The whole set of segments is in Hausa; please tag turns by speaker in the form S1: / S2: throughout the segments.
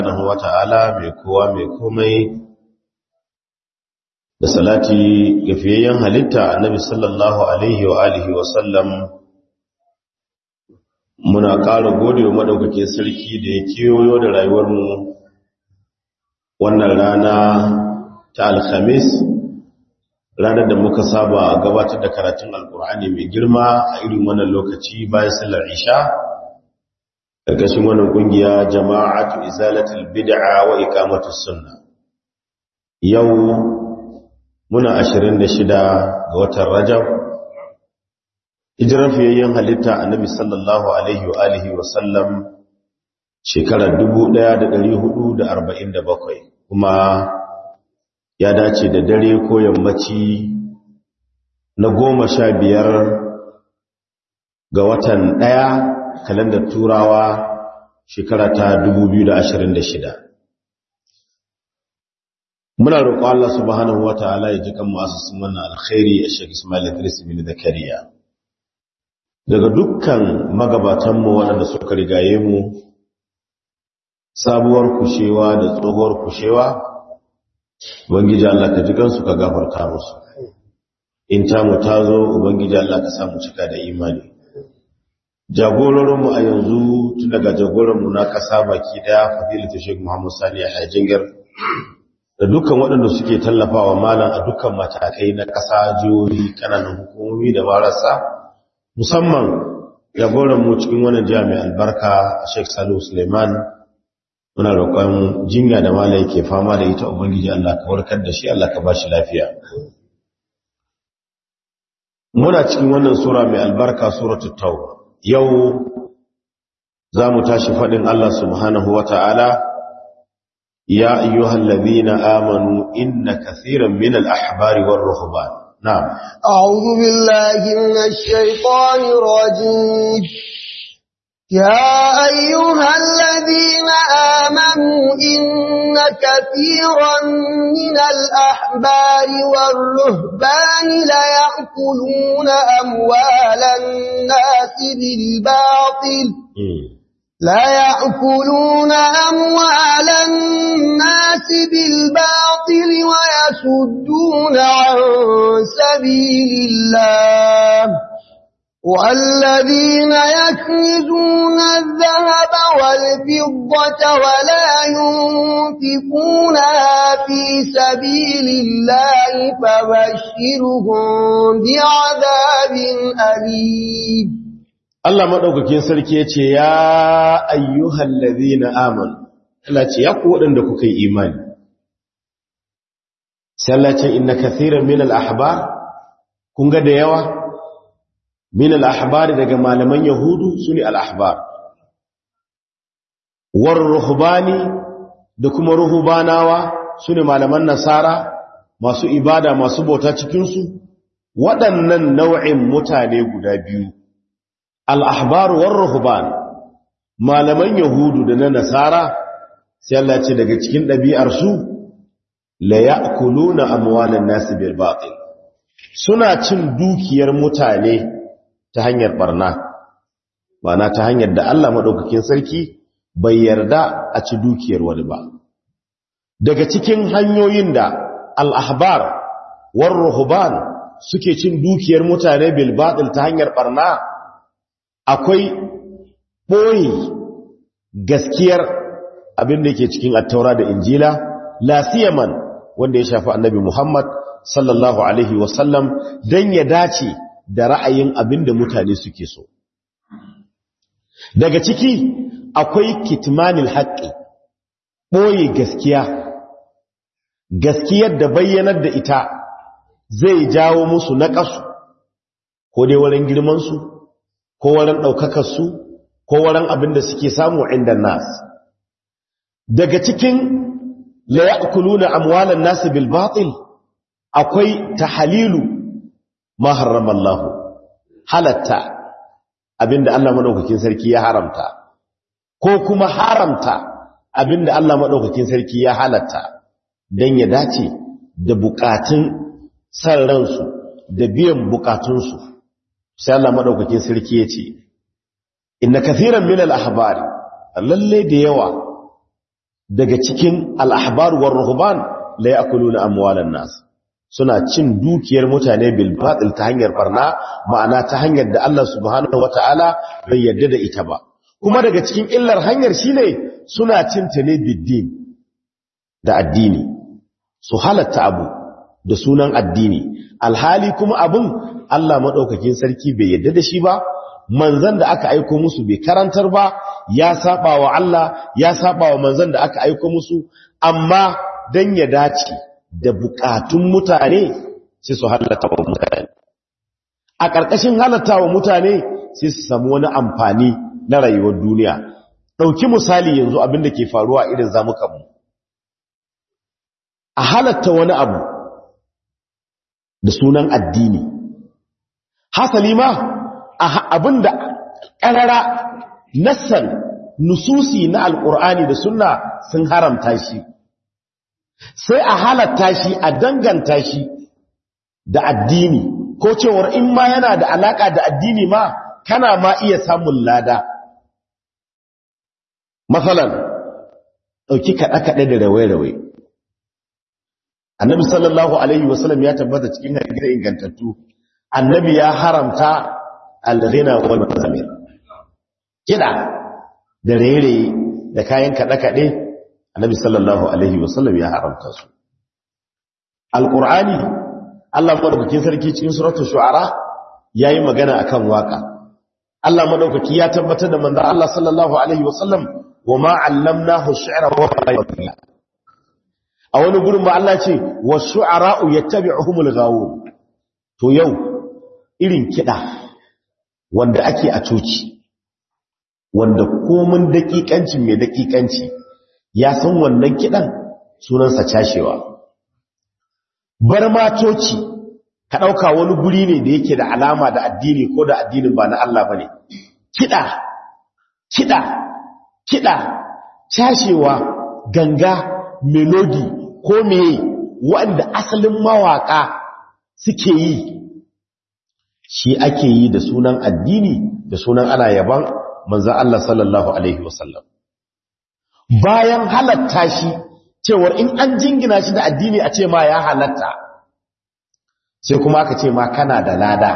S1: subhanahu wata'ala mai kowa mai komai da salati ga fiyayyen halitta annabi sallallahu alaihi wa alihi wa sallam muna ƙara gode wa madaukakin sarki da ya kewayo da rayuwarmu wannan rana ta alhamis ranar da muka saba gabatar da karatun alkur'ani mai girma a irin wannan lokaci bayan sallar isha ƙarƙashin wannan ƙungiya jama'atu izalatul bid'a wa iqamatus sunna yau muna 26 ga watan rajab hijirar fiyayyen halitta annabi sallallahu alaihi wa alihi wa sallam shekarar 1447 kuma ya dace da dare ko yammaci na goma sha biyar ga watan ɗaya kalandar turawa shekara ta 2026 muna roƙo Allah subhanahu wa ta'ala ya ji kan masu wannan alkhairi a Sheikh Ismail Idris bin Zakariya daga dukkan magabatanmu waɗanda suka rigaye mu sabuwar kushewa da tsohuwar kushewa ubangiji Allah ka ji kansu ka gafarta musu in ta mu ta zo ubangiji Allah ka samu cika da imani jagororinmu a yanzu tun daga jagoranmu na ƙasa baki ɗaya fadilatu Sheikh Muhammad Sani a Hajjingar da dukkan waɗanda suke tallafawa malam a dukkan matakai na ƙasa jihohi ƙananan hukumomi da marasa musamman jagoranmu cikin wannan jami'a albarka Sheikh Salihu Suleiman muna roƙon jinya da malai ke fama da ita ubangiji Allah ka warkar da shi Allah ka ba shi lafiya muna cikin wannan sura mai albarka suratul tauba yau za mu tashi faɗin Allah subhanahu wa ta'ala ya ayyuhal ladhina amanu inna kathiran min al-ahbari war ruhban na'am
S2: a'udhu billahi minash shaitanir rajim يا أيها الذين آمنوا إن كثيرا من الأحبار والرهبان ليأكلون أموال الناس بالباطل لا يأكلون أموال الناس بالباطل ويسدون عن سبيل الله والذين يكنزون الذهب والفضة ولا ينفقونها في سبيل الله فبشرهم بعذاب أليم
S1: Allah maɗaukakin sarki ya ce, Ya ayyuhal ladhina amanu, Allah ce, Ya ku waɗanda kuka yi imani. Sai Allah ce, Inna kathiran min al'ahbar, kun ga da yawa? min al'ahbari daga malaman yahudu su ne al'ahbar war ruhubani da kuma ruhubanawa su ne malaman nasara masu ibada masu bauta cikinsu waɗannan nau'in mutane guda biyu al'ahbar war ruhuban malaman yahudu da na nasara sai Allah ce daga cikin ɗabi'arsu la ya'kuluna amwalan nasi bil batil suna cin dukiyar mutane ta hanyar barna mana ta hanyar da Allah maɗaukakin sarki bai yarda a ci dukiyar wani ba daga cikin hanyoyin da al'ahbar war ruhuban suke cin dukiyar mutane bilbaɗil ta hanyar barna akwai ɓoye gaskiyar abin da ke cikin attaura da injila lasiyaman wanda ya shafi annabi muhammad sallallahu alaihi wasallam don ya dace da ra'ayin abin da mutane suke so. Daga ciki akwai kitmanil haƙƙi, ɓoye gaskiya, gaskiyar da bayyanar da ita zai jawo musu naƙasu, ko dai wurin girmansu, ko wurin ɗaukakarsu, ko wurin abin da suke samu inda nas. Daga cikin la ya'kuluna amwalan nasu bil batil akwai tahalilu ma harrama Allah halatta abinda Allah madaukakin sarki ya haramta ko kuma haramta abinda Allah madaukakin sarki ya halatta dan ya dace da bukatun san ransu da biyan bukatunsu sai Allah madaukakin sarki ya ce inna kathiran min al-ahbari lalle da yawa daga cikin al-ahbar war ruhban la ya'kuluna amwalan nas suna cin dukiyar mutane bil batil ta hanyar barna ma'ana ta hanyar da Allah subhanahu wataala bai yarda da ita ba kuma daga cikin illar hanyar shine suna cin ta ne biddin da addini su halatta abu da sunan addini alhali kuma abun Allah madaukakin sarki bai yarda da shi ba manzan da aka aiko musu bai karantar ba ya saba wa Allah ya saba wa manzan da aka aiko musu amma dan ya dace da bukatun mutane sai su halatta wa mutane a ƙarƙashin halatta wa mutane sai su samu wani amfani na rayuwar duniya ɗauki misali yanzu abin da ke faruwa irin zamukanmu a halatta wani abu da sunan addini hasali ma abin da ƙarara nassan nususi na alƙur'ani da sunna sun haramta shi sai a halatta shi a danganta shi da addini ko cewar in ma yana da alaka da addini ma kana ma iya samun lada matsalan ɗauki kaɗe-kaɗe da rawai-rawai annabi sallallahu alaihi wasallam ya tabbata cikin hadisi ingantattu annabi ya haramta al-ghina wal mazamir kida da rere da kayan kaɗe-kaɗe annabi sallallahu alaihi wasallam ya haramta su alqur'ani Allah madaukakin sarki cikin suratul shu'ara yayi magana akan waka Allah madaukaki ya tabbatar da manzon Allah sallallahu alaihi wasallam wama allamnahu ash-shi'ra wa ma yanbaghi a wani gurin ba Allah ce wash-shu'ara'u yattabi'uhumul ghawun to yau irin kida wanda ake a coci wanda komin dakikancin mai dakikanci ya san wannan kidan sunansa cashewa bar matoci ka ɗauka wani guri ne da yake da alama da addini ko da addinin ba na Allah ba ne kiɗa kiɗa kiɗa cashewa ganga melodi ko meye wanda asalin mawaka suke yi shi ake yi da sunan addini da sunan ana yaban manzan Allah sallallahu Alaihi wasallam bayan halatta shi cewar in an jingina shi da addini a ce ma ya halatta sai kuma aka ce ma kana da lada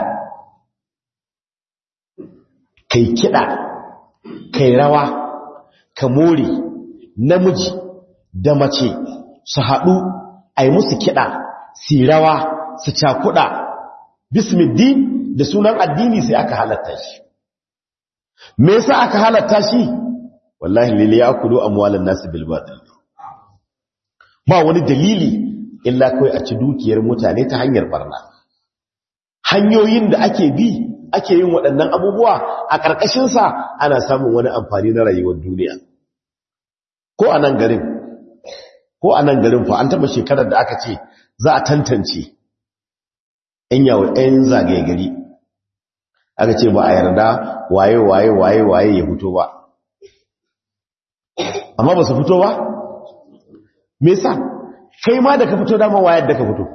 S1: kai kiɗa kai rawa ka more namiji da mace su haɗu a yi musu kiɗa su rawa su cakuɗa bismiddin da sunan addini sai aka halatta shi me yasa aka halatta shi wallahi lili ya kudu amwalan nasu bil batil ba wani dalili illa kai a ci dukiyar mutane ta hanyar barna hanyoyin da ake bi ake yin waɗannan abubuwa a ƙarƙashin sa ana samun wani amfani na rayuwar duniya ko a nan garin ko a nan garin fa an taɓa shekarar da aka ce za a tantance ‘yan yawon ‘yan zagaye gari aka ce ba a yarda waye waye waye waye ya fito ba amma ba su fito ba me yasa kai ma da ka fito dama wayar da ka fito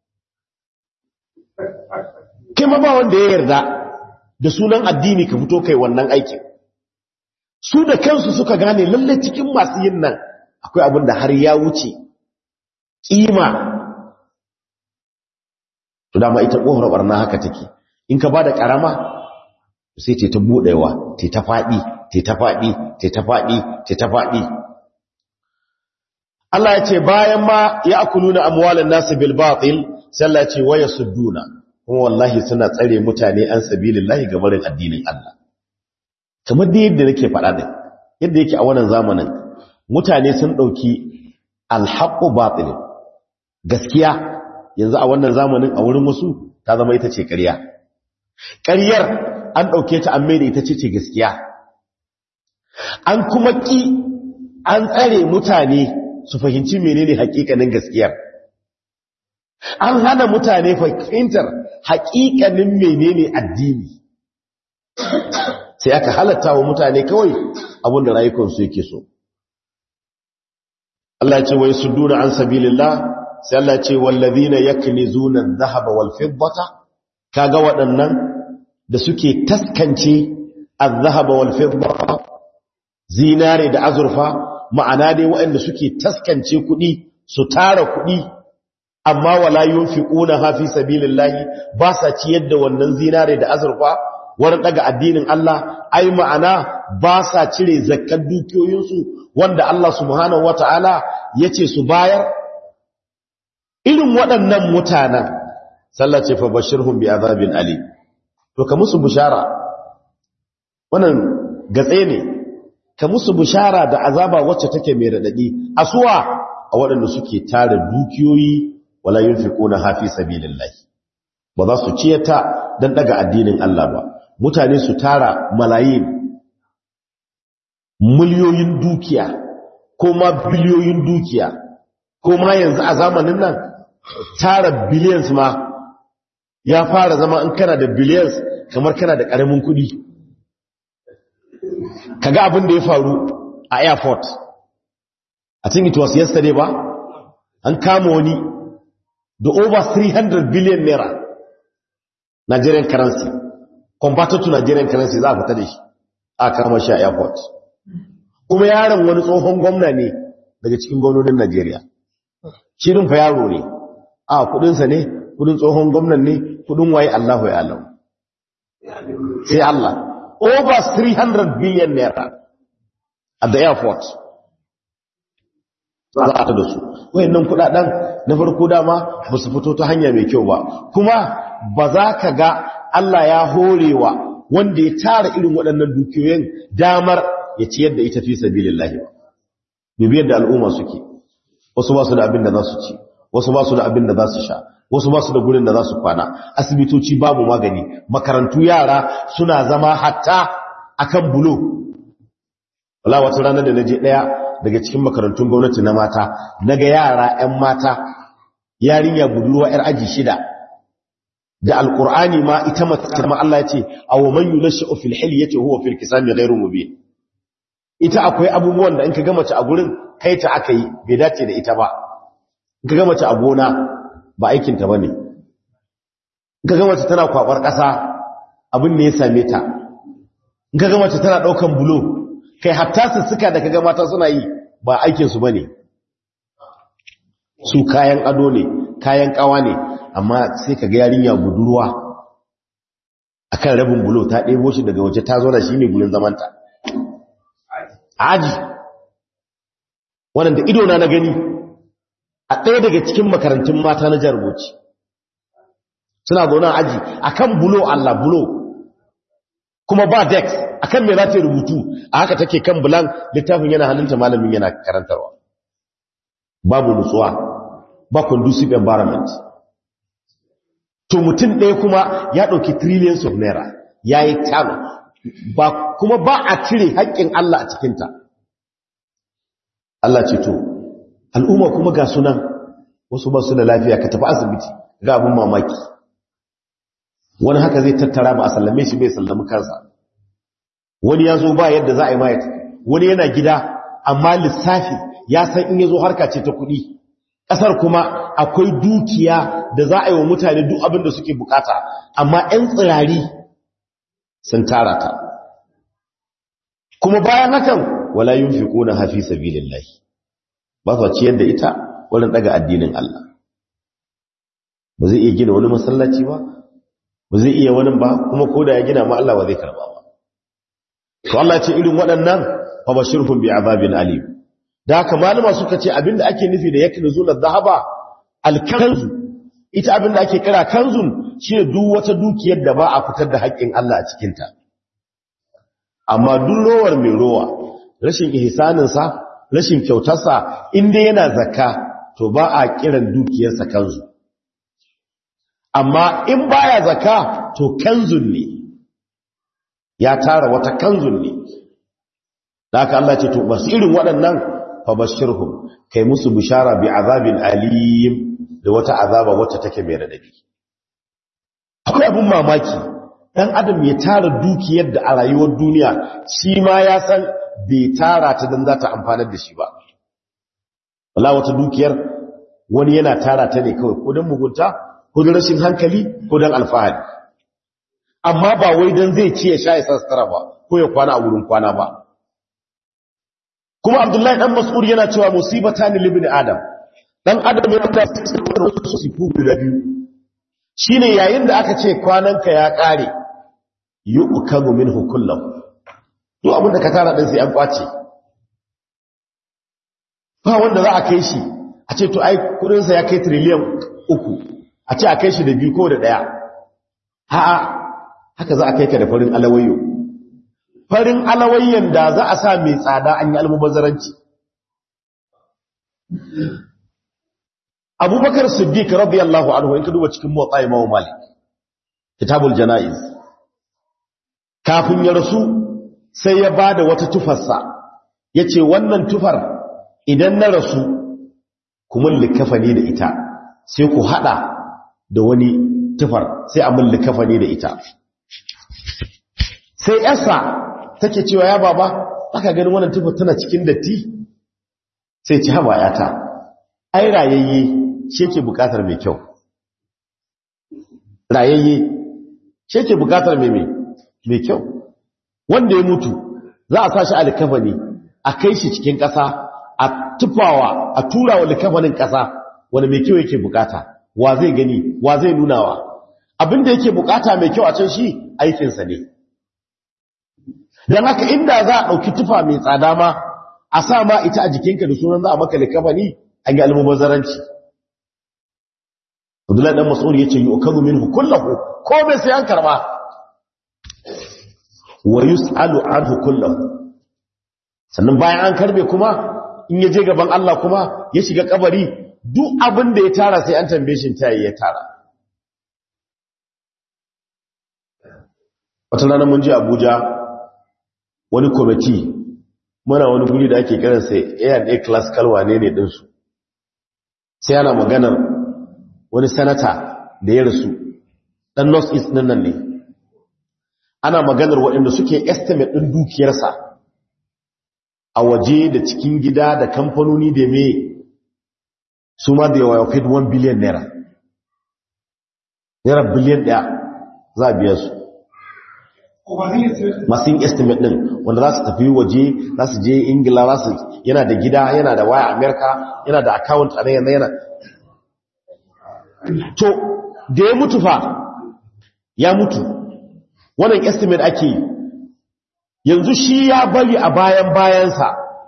S1: kai ma ba wanda ya yarda da sunan addini ka fito kai wannan aikin su da kansu suka gane lalle cikin masu yin nan akwai abin da har ya wuce kima to dama ita kofar barna haka take in ka bada karama sai ce ta budewa ce ta fadi ce ta fadi ce ta fadi ce ta fadi Allah ya ce bayan ma ya akuluna amwalan nasu bil batil sai Allah ya ce waya sudduna kuma wallahi suna tsare mutane an sabilillahi ga barin addinin Allah kamar da yadda nake faɗa din yadda yake a wannan zamanin mutane sun dauki alhaqqu batil gaskiya yanzu a wannan zamanin a wurin wasu ta zama ita ce ƙarya ƙaryar an ɗauke ta an maida ita ce ce gaskiya an kuma ƙi an tsare mutane su fahimci menene haƙiƙanin gaskiyar an hana mutane fahimtar haƙiƙanin menene addini sai aka halatta wa mutane kawai abinda rayukansu yake so Allah ce wai su duna an sabilillah sai Allah ce wallazina yaknizuna adh-dhahaba wal fiddata kaga waɗannan da suke taskance adh-dhahaba wal fiddata zinare da azurfa ma'ana dai waɗanda suke taskance kuɗi su tara kuɗi amma wala yunfiquna ha fi sabilillahi ba sa ciyar da wannan zinare da azurfa wurin daga addinin Allah ai ma'ana ba sa cire zakkan dukiyoyinsu wanda Allah subhanahu wataala yace su bayar irin waɗannan mutanen sallace fa bashirhum bi azabin ali to ka musu bushara wannan gatse ne ka musu bushara da azaba wacce take mai radadi asuwa a waɗanda suke tara dukiyoyi wala yunfiquna hafi sabilillahi ba za su ciyata dan daga addinin Allah ba mutane su tara malayin miliyoyin dukiya ko ma biliyoyin dukiya ko ma yanzu a zamanin nan tara billions ma ya fara zama in kana da billions kamar kana da karamin kudi kaga abin da ya faru a airport I think it was yesterday ba an kama wani da over 300 billion naira Nigerian currency converted to Nigerian currency za a fita da shi a kama shi a airport kuma yaron wani tsohon gwamna ne daga cikin gwamnonin Najeriya shirin fa yaro ne a kudinsa ne kudin tsohon gwamnan ne kudin waye Allahu ya alam sai Allah over 300 billion naira at the airport za a da su wayannan kudaden na farko dama ba su fito ta hanya mai kyau ba kuma ba za ka ga Allah ya horewa wanda ya tara irin waɗannan dukiyoyin damar ya ciyar da ita fi sabilillahi ba dubi yadda al'umma suke wasu ba su da abin da za su ci wasu ba su da abin da za su sha wasu ba su da gurin da za su kwana asibitoci babu magani makarantu yara suna zama hatta akan bulo wala wata ranar da na je ɗaya daga cikin makarantun gwamnati na mata naga yara 'yan mata yarinya budurwa 'yar aji shida da alkur'ani ma ita mata ma Allah ya ce aw man yulashu fil hilyati huwa fil kisami ghairu mubin ita akwai abubuwan da in ka ga mace a gurin kai ta aka yi bai dace da ita ba in ka ga mace a gona ba aikin ta bane in ka ga mace tana kwabar kasa abin ne ya same ta in ka ga mace tana daukan bulo kai hatta sussuka da kaga mata suna yi ba aikin su bane su kayan ado ne kayan kawa ne amma sai kaga yarinya budurwa akan rabin bulo ta ɗebo shi daga waje ta zo da shi ne gurin zamanta aji wannan da idona na gani a ɗaya daga cikin makarantun mata na jarboci suna zaune aji akan bulo Allah bulo kuma ba dex akan me za ta rubutu a haka take kan bulan littafin yana hannunta malamin yana karantarwa babu nutsuwa ba conducive environment to mutum ɗaya kuma ya ɗauki trillions of naira ya yi tano ba kuma ba a cire haƙƙin Allah a cikinta Allah ce to al'umma kuma ga sunan wasu ba su da lafiya ka tafi asibiti ga abin mamaki wani haka zai tattara ba a sallame shi bai sallami kansa wani ya zo ba yadda za a yi mayat wani yana gida amma lissafi ya san in ya zo harka ce ta kuɗi ƙasar kuma akwai dukiya da za a yi wa mutane duk abin da suke bukata amma 'yan tsirari sun tara ta kuma bayan hakan wala yin fi ƙuna hafi sabilillahi ba su ciyar da ita wurin ɗaga addinin Allah ba zai iya gina wani masallaci ba ba zai iya wani ba kuma ko da ya gina ma Allah ba zai karba ba to Allah ce irin waɗannan fa bashirhum bi azabin alim da haka malama suka ce abinda ake nufi da yaknu zuna dhahaba alkanzu ita abinda ake kira kanzun shine duk wata dukiyar da ba a fitar da haƙƙin Allah a cikin ta amma duk rowar mai rowa rashin ihsanin sa rashin kyautarsa inda yana zakka to ba a kiran dukiyarsa kanzu amma in baya zakka to kanzun ne ya tara wata kanzun ne da haka Allah ce to basu irin waɗannan fa bashirhum kai musu bishara bi azabin alim da wata azaba wacce take mai radadi akwai abun mamaki dan adam ya tara dukiyar da a rayuwar duniya shi ma ya san bai tara ta dan za ta amfanar da shi ba wala wata dukiyar wani yana tara ta ne kawai ko dan mugunta ko dan rashin hankali ko dan alfahari amma ba wai dan zai ci ya sha ya sassara ba ko ya kwana a wurin kwana ba kuma abdullahi dan mas'ud yana cewa musibatan libni adam dan adam yana da wasu sifu guda biyu shine yayin da aka ce kwananka ya kare yu'kamu minhu kullahu to abinda ka tara din sai an kwace ba wanda za a kai shi a ce to ai kudin sa ya kai trillion uku a ce a kai shi da biyu ko da daya a'a haka za a kai ka da farin alawayo farin alawayyan da za a sa mai tsada an yi almubazzaranci abubakar siddiq radiyallahu anhu in ka duba cikin motsa imamu malik kitabul jana'iz kafin ya rasu sai ya ba da wata tufarsa ya ce wannan tufar idan na rasu kuma likafani da ita sai ku hada da wani tufar sai a mun likafani da ita sai yasa take cewa ya baba aka ganin wannan tufar tana cikin datti sai ci haba yata ai rayayye shi ke bukatar mai kyau rayayye shi ke bukatar mai mai kyau wanda ya mutu za a sashi a likafani a kai shi cikin ƙasa a tufawa a tura wa likafanin ƙasa wanda mai kyau yake bukata wa zai gani wa zai nunawa abinda yake bukata mai kyau a can shi aikinsa ne don haka inda za a ɗauki tufa mai tsada ma a sa ma ita a jikinka da sunan za a maka likafani an yi almubazzaranci Abdullahi dan Mas'ud yace yu'kabu minhu kullahu komai sai an karba wa yus'alu anhu kullahu sannan bayan an karbe kuma in ya je gaban Allah kuma ya shiga kabari duk abin da ya tara sai an tambaye shi ta ya tara wata rana mun je Abuja wani committee muna wani guri da ake kiransa A&A classical wane ne din su sai ana maganar wani sanata da ya rasu ɗan north east nan nan ne ana maganar waɗanda suke estimate ɗin dukiyarsa a waje da cikin gida da kamfanoni da me su ma da yawa paid 1 billion naira naira biliyan ɗaya za a biya su masu yin estimate ɗin wanda za su tafi waje za su je ingila za su yana da gida yana da waya amerika yana da account a yana yana to da ya mutu fa ya mutu wannan estimate ake yi yanzu shi ya bari a bayan bayansa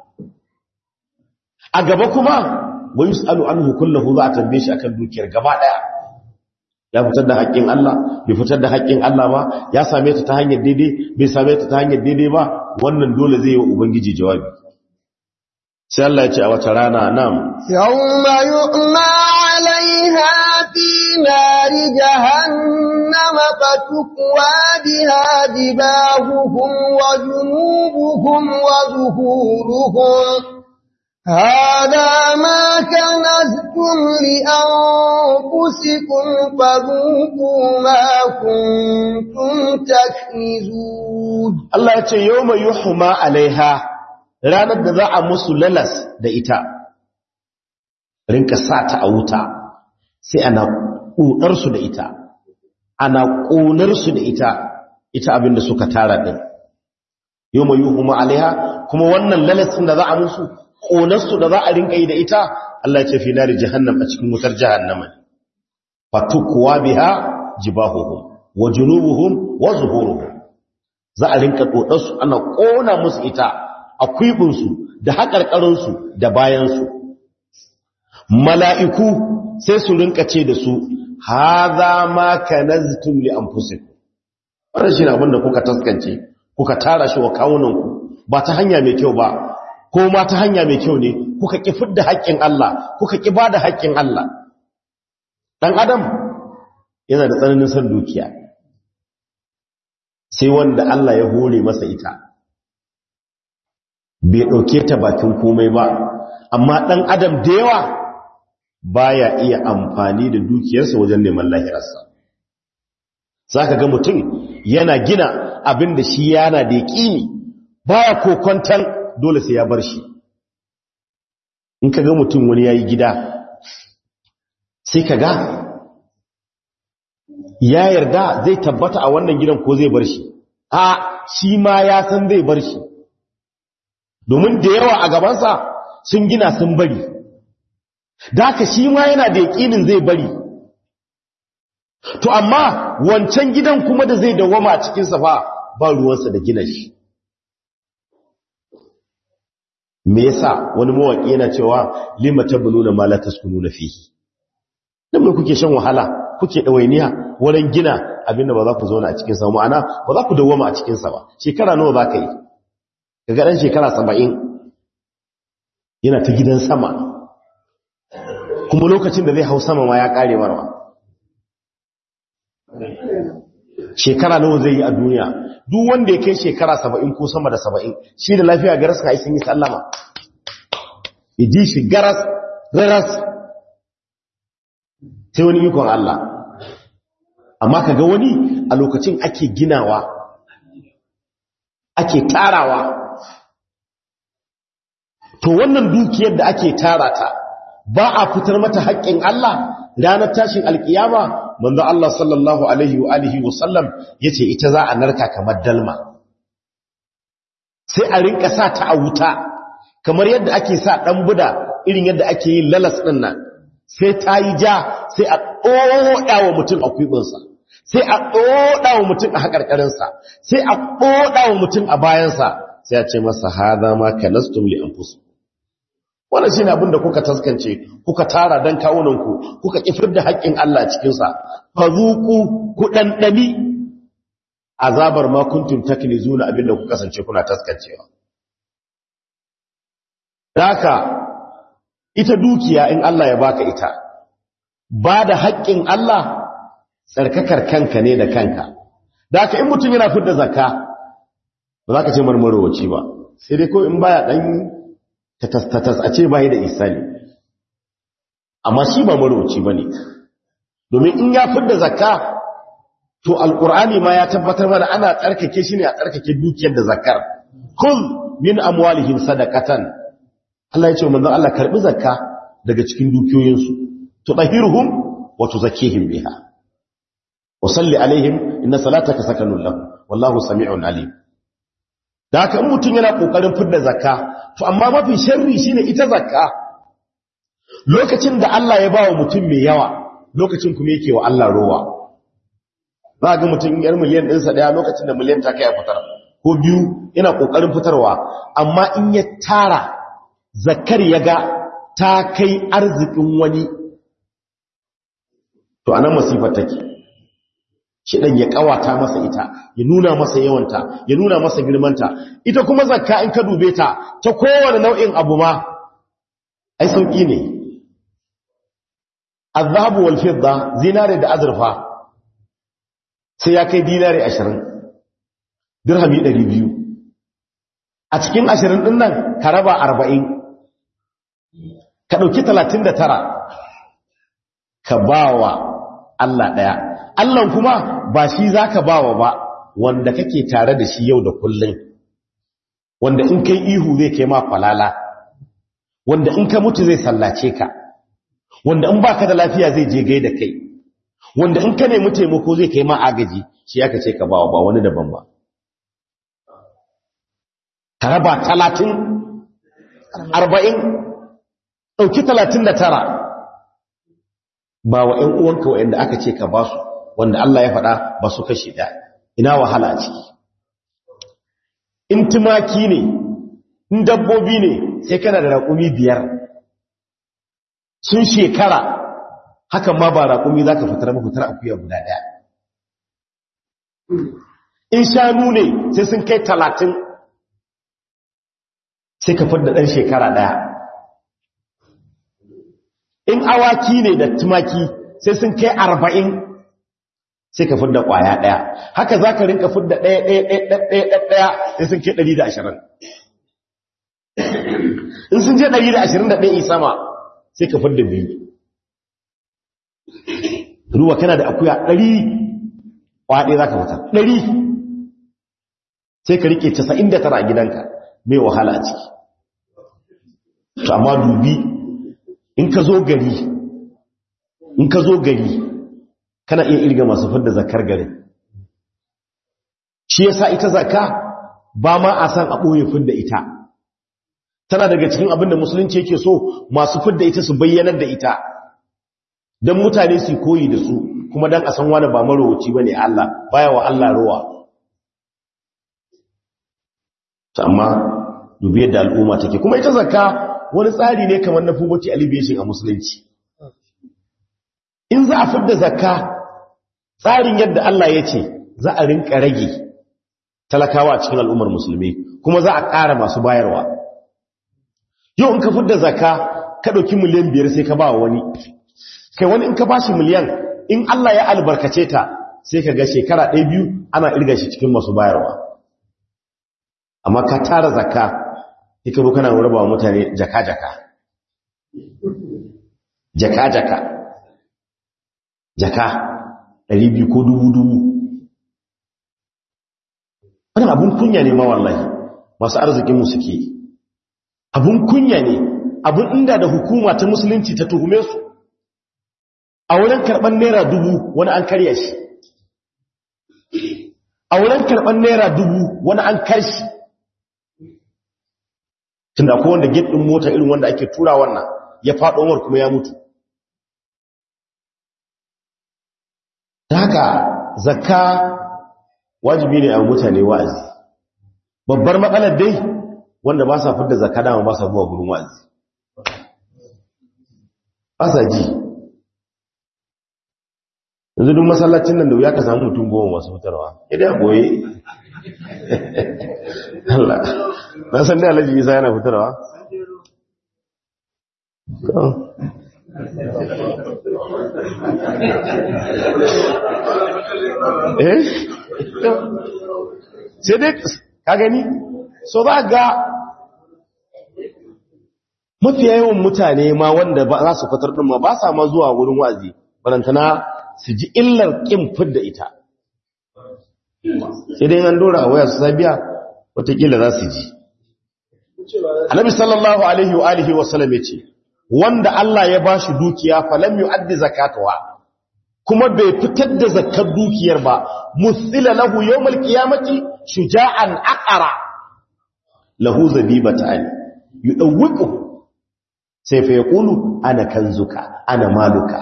S1: a gaba kuma wani su'alu an hukullahu za a tambaye shi akan dukiyar gaba daya ya fitar da haƙƙin Allah bai fitar da haƙƙin Allah ba ya same ta ta hanyar daidai bai same ta ta hanyar daidai ba wannan dole zai yi wa ubangiji jawabi sai Allah ya ce a wata rana nam
S2: yawma yu'ma 'alayha fi nari jahannama fatukwa biha jibahuhum wa junubuhum wa zuhuruhum هذا ما كنزتم لأنفسكم فذوقوا ما كنتم تكنزون
S1: الله يقول يوم يحمى عليها ranar da za a musu lalas da ita rinka sa ta a wuta sai ana ƙunarsu da ita ana ƙunarsu da ita ita abinda suka tara ɗin yau mai yi kuma alaiha kuma wannan lalasin da za a musu ƙonarsu da za a rinka yi da ita Allah ce fi nari jahannam a cikin wutar jahannama fatukuwa biha jibahuhum wa junubuhum wa zuhuruhum za a rinka ɗoɗarsu ana ƙona musu ita a kwibinsu da haƙarƙarinsu da bayansu mala'iku sai su rinka ce da su haza ma kanaztum li anfusikum wannan shine abin da kuka taskance kuka tara shi wa kawunanku ba ta hanya mai kyau ba ko ma ta hanya mai kyau ne kuka ki fidda haƙƙin Allah kuka ki bada haƙƙin Allah dan adam yana da tsananin san dukiya sai wanda Allah ya hore masa ita bai dauke ta bakin komai ba amma dan adam da yawa baya iya amfani da dukiyarsa wajen neman lahirarsa zaka ga mutum yana gina abin da shi yana da yaƙini baya kokontan dole sai ya bar shi in ka ga mutum wani ya yi gida sai ka ga ya yarda zai tabbata a wannan gidan ko zai bar shi a shi ma ya san zai bar shi domin da yawa a gabansa sun gina sun bari da haka shi ma yana da yaƙinin zai bari to amma wancan gidan kuma da zai dawama a cikinsa ba ba ruwansa da gina shi me yasa wani mawaƙi yana cewa lima tabnuna ma la taskununa fihi dan me kuke shan wahala kuke dawainiya wurin gina abinda ba za ku zauna a cikin sa ma'ana ba za ku dawoma a cikin sa ba shekara nawa za ka yi kaga dan shekara 70 yana ta gidan sama kuma lokacin da zai hau sama ma ya kare marwa shekara nawa zai yi a duniya duk wanda ya kai shekara 70 ko sama da 70 shi da lafiya garas ka sun yi sallama ji shi garas garas sai wani ikon Allah amma kaga wani a lokacin ake ginawa ake tarawa to wannan dukiyar da ake tara ta ba a fitar mata haƙƙin Allah ranar tashin alkiyama manzo Allah sallallahu alaihi wa alihi wa sallam yace ita za a narka kamar dalma sai a rinka sa ta a wuta kamar yadda ake sa dan buda irin yadda ake yin lalas din nan sai ta yi ja sai a ɗoɗa wa mutum a kwibinsa sai a ɗoɗa wa mutum a haƙarƙarinsa sai a ɗoɗa wa mutum a bayansa sai a ce masa haza ma kanastum li anfusikum wannan shine abin da kuka taskance kuka tara dan kawunanku kuka kifir da haƙƙin Allah cikin sa fazuku ku dandani azabar ma kuntum taknizuna abin da kuka kasance kuna taskancewa haka ita dukiya in Allah ya baka ita ba da haƙƙin Allah tsarkakar kanka ne da kanka haka in mutum yana fidda zakka ba za ka ce marmarowaci ba sai dai ko in baya dan tatas a ce bai da isani amma shi ba maroci bane domin in ya fidda zakka to alqur'ani ma ya tabbatar mana ana tsarkake shi ne a tsarkake dukiyar da zakkar kul min amwalihim sadaqatan Allah ya ce manzon Allah karbi zakka daga cikin dukiyoyin su tudahiruhum wa tuzakkihim biha wa salli alaihim inna salataka sakanun lahum wallahu sami'un alim da haka in mutum yana kokarin fidda zakka to amma mafi sharri shine ita zakka lokacin da Allah ya bawa mutum mai yawa lokacin kuma yake wa Allah rowa za ga mutum yar miliyan ɗinsa ɗaya lokacin da miliyan ta kai a fitar ko biyu yana kokarin fitarwa amma in ya tara zakkar ya ga ta kai arzikin wani to anan masifar take shi ɗan ya ƙawata masa ita ya nuna masa yawanta ya nuna masa girmanta ita kuma zakka in ka dube ta ta kowane nau'in abu ma ai sauƙi ne azhabu wal fidda zinare da azurfa sai ya kai dinare 20 dirhami 200 a cikin 20 din nan ka raba 40 ka dauki 39 ka bawa Allah daya Allah kuma ba shi za ka bawa ba wanda kake tare da shi yau da kullum wanda in kai ihu zai kai ma falala wanda in ka mutu zai sallace ka wanda in baka da lafiya zai je gai da kai wanda in ka nemi taimako zai kai ma agaji shi aka ce ka bawa ba wani daban ba ka raba talatin arba'in ɗauki talatin da tara ba wa ‘yan uwanka wa'yanda aka ce ka ba su wanda Allah ya faɗa ba su kashi ɗaya ina wahala a ciki in tumaki ne in dabbobi ne sai kana da raƙumi biyar sun shekara hakan ma ba raƙumi za ka fitar mafitar akuya guda ɗaya in shanu ne sai sun kai talatin sai ka fadda ɗan shekara ɗaya in awaki ne da tumaki sai sun kai arba'in sai ka fidda kwaya daya haka za ka rinka fidda daya daya daya daya sai sun kai ɗari da ashirin in sun je ɗari da ashirin da ɗaya sama sai ka fidda biyu ruwa kana da akuya ɗari kwaya ɗaya za ka fita ɗari sai ka rike casa'in da tara a gidanka mai wahala a ciki to amma dubi in ka zo gari in ka zo gari kana iya irga masu fidda zakar garin shi yasa ita zakka ba ma a san a ɓoye fidda ita tana daga cikin abin da musulunci yake so masu fidda ita su bayyanar da ita don mutane su koyi da su kuma don a san wani ba marowaci ba ne Allah baya wa Allah rowa amma dubi yadda al'umma take kuma ita zakka wani tsari ne kamar na poverty alleviation a musulunci in za a fidda zakka tsarin yadda Allah ya ce za a rinka rage talakawa a cikin al'ummar musulmi kuma za a ƙara masu bayarwa yau in ka fidda zakka ka ɗauki miliyan biyar sai ka ba wani kai wani in ka ba shi miliyan in Allah ya albarkace ta sai ka ga shekara ɗaya biyu ana irga shi cikin masu bayarwa amma ka tara zakka ita ru kana raba wa mutane jaka-jaka jaka-jaka jaka ɗari biyu ko dubu-dubu wani abun kunya ne ma wallahi masu arzikinmu suke abun kunya ne abun inda da hukuma ta musulunci ta tuhume su a wurin karɓar naira dubu wani an karya shi a wurin karɓar naira dubu wani an karshi tunda akwai wanda gate ɗin mota irin wanda ake tura wannan ya faɗo war kuma ya mutu ta haka zakka wajibi ne a mutane wa'azi babbar matsalar dai wanda ba sa fidda zakka dama ba sa zuwa gurin wa'azi ba sa ji yanzu duk masallacin nan da wuya ka samu mutum goma masu fitarwa idan goye Allah na san da alhaji isa yana fitarwa eh sai dai ka gani so za ga mafiya yawan mutane ma wanda ba za su fitar ɗin ma ba sa ma zuwa wurin wazi barantana su ji illar ƙin fidda ita sai dai an dora a waya su sabiya watakila za su ji annabi sallallahu alaihi wa alihi wa sallam ya ce wanda Allah ya bashi dukiya falam yu'addi zakatawa kuma bai fitar da zakar dukiyar ba musila lahu yawmal qiyamati shuja'an aqara lahu zabibatan yudawwiqu sai fa yaqulu ana kanzuka ana maluka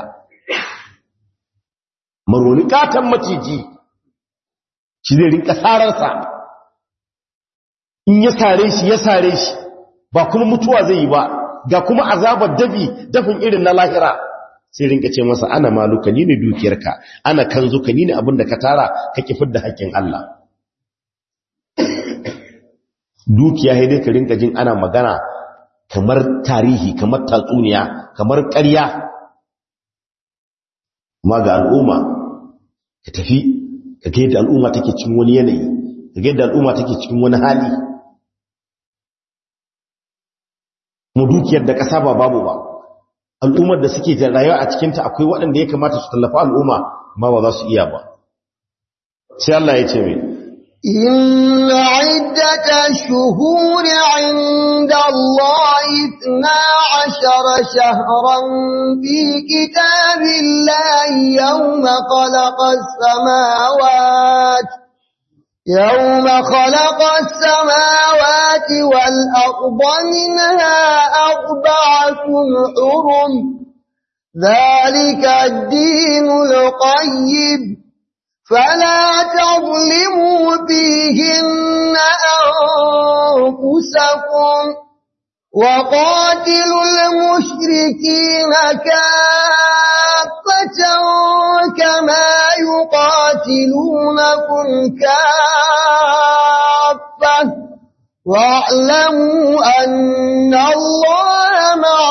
S1: maronikatan maciji shi zai rinka sararsa in ya sare shi ya sare shi ba kuma mutuwa zai yi ba ga kuma azabar dafi dafin irin na lahira sai rinka ce masa ana maluka ni ne dukiyarka ana kanzuka ni ne abin da ka tara ka kifar da haƙƙin Allah dukiya dai ka rinka jin ana magana kamar tarihi kamar tatsuniya kamar ƙarya ma ga al'umma ka tafi ka ga yadda al'umma take cikin wani yanayi ka ga yadda al'umma take cikin wani hali mu dukiyar da ƙasa ba babu ba al'ummar da suke da rayuwa a cikinta akwai waɗanda ya kamata su tallafa al'umma ma ba za su iya ba sai Allah ya ce mai
S2: إن عدة الشهور عند الله اثنا عشر شهرا في كتاب الله يوم خلق السماوات يوم خلق السماوات والأرض منها أربعة حرم ذلك الدين القيم فلا تظلموا فيهن أنفسكم وقاتلوا المشركين كافة كما يقاتلونكم كافة واعلموا أن الله مع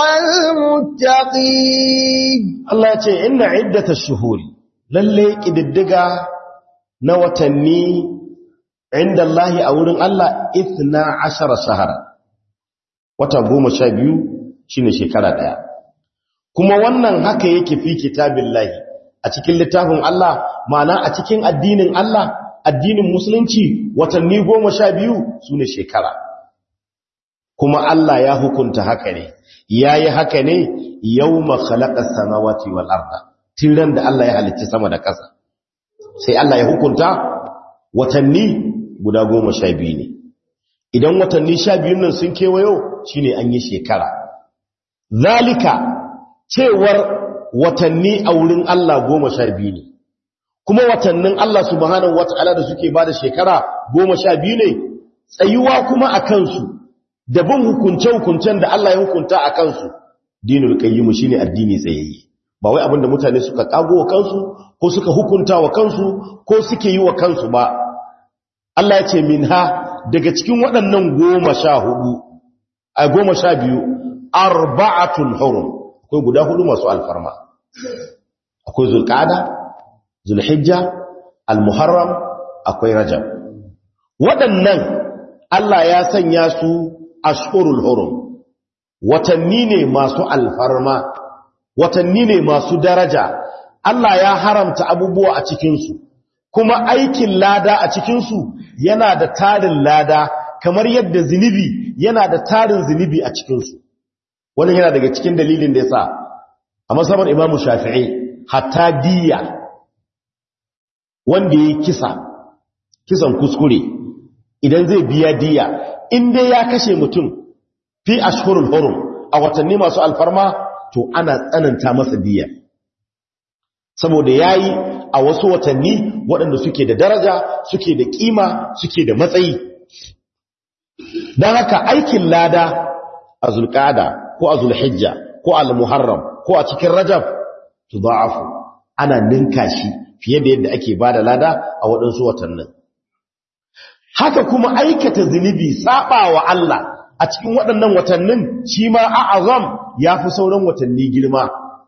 S2: المتقين
S1: Allah ya ce inna iddatash shuhuri lalle kididdiga na watanni inda Allah a wurin Allah 12 shahara wata 12 shine shekara daya kuma wannan haka yake fi kitabillahi a cikin littafin Allah ma'ana a cikin addinin Allah addinin musulunci watanni 12 sune shekara kuma Allah ya hukunta haka ne yayi haka ne yawma khalaqas samawati wal arda tiran da Allah ya halicci sama da ƙasa sai Allah ya hukunta watanni guda 12 ne idan watanni sha biyun nan sun kewayo shine an yi shekara zalika cewar watanni a wurin Allah goma sha biyu ne kuma watannin Allah subhanahu wata'ala da suke ba da shekara goma sha biyu ne tsayuwa kuma a kansu da bin hukunce-hukuncen da Allah ya hukunta a kansu dinul qayyimu shine addini tsayayye ba wai abinda mutane suka kago wa kansu ko suka hukunta wa kansu ko suke yi wa kansu ba Allah ya ce minha daga cikin waɗannan goma sha hudu a goma sha biyu arba'atun hurum akwai guda hudu masu alfarma akwai zulqa'ada zulhijja almuharram akwai rajab waɗannan Allah ya sanya su ashhurul hurum watanni ne masu alfarma watanni ne masu daraja Allah ya haramta abubuwa a cikinsu kuma aikin lada a cikinsu yana da tarin lada kamar yadda zinubi yana da tarin zinubi a cikinsu wannan yana daga cikin dalilin da ya sa a masabar imamu shafi'i hatta diya wanda ya kisa kisan kuskure idan zai biya diya in dai ya kashe mutum fi ashhurul hurum a watanni masu alfarma to ana tsananta masa diya saboda yayi a wasu watanni waɗanda suke da daraja suke da kima suke da matsayi don haka aikin lada a zulqada ko a zulhijja ko al muharram ko a cikin rajab tudha'afu ana ninka shi fiye da yadda ake bada lada a waɗansu watannin haka kuma aikata zunubi saba wa Allah a cikin waɗannan watannin shi ma a'azam ya fi sauran watanni girma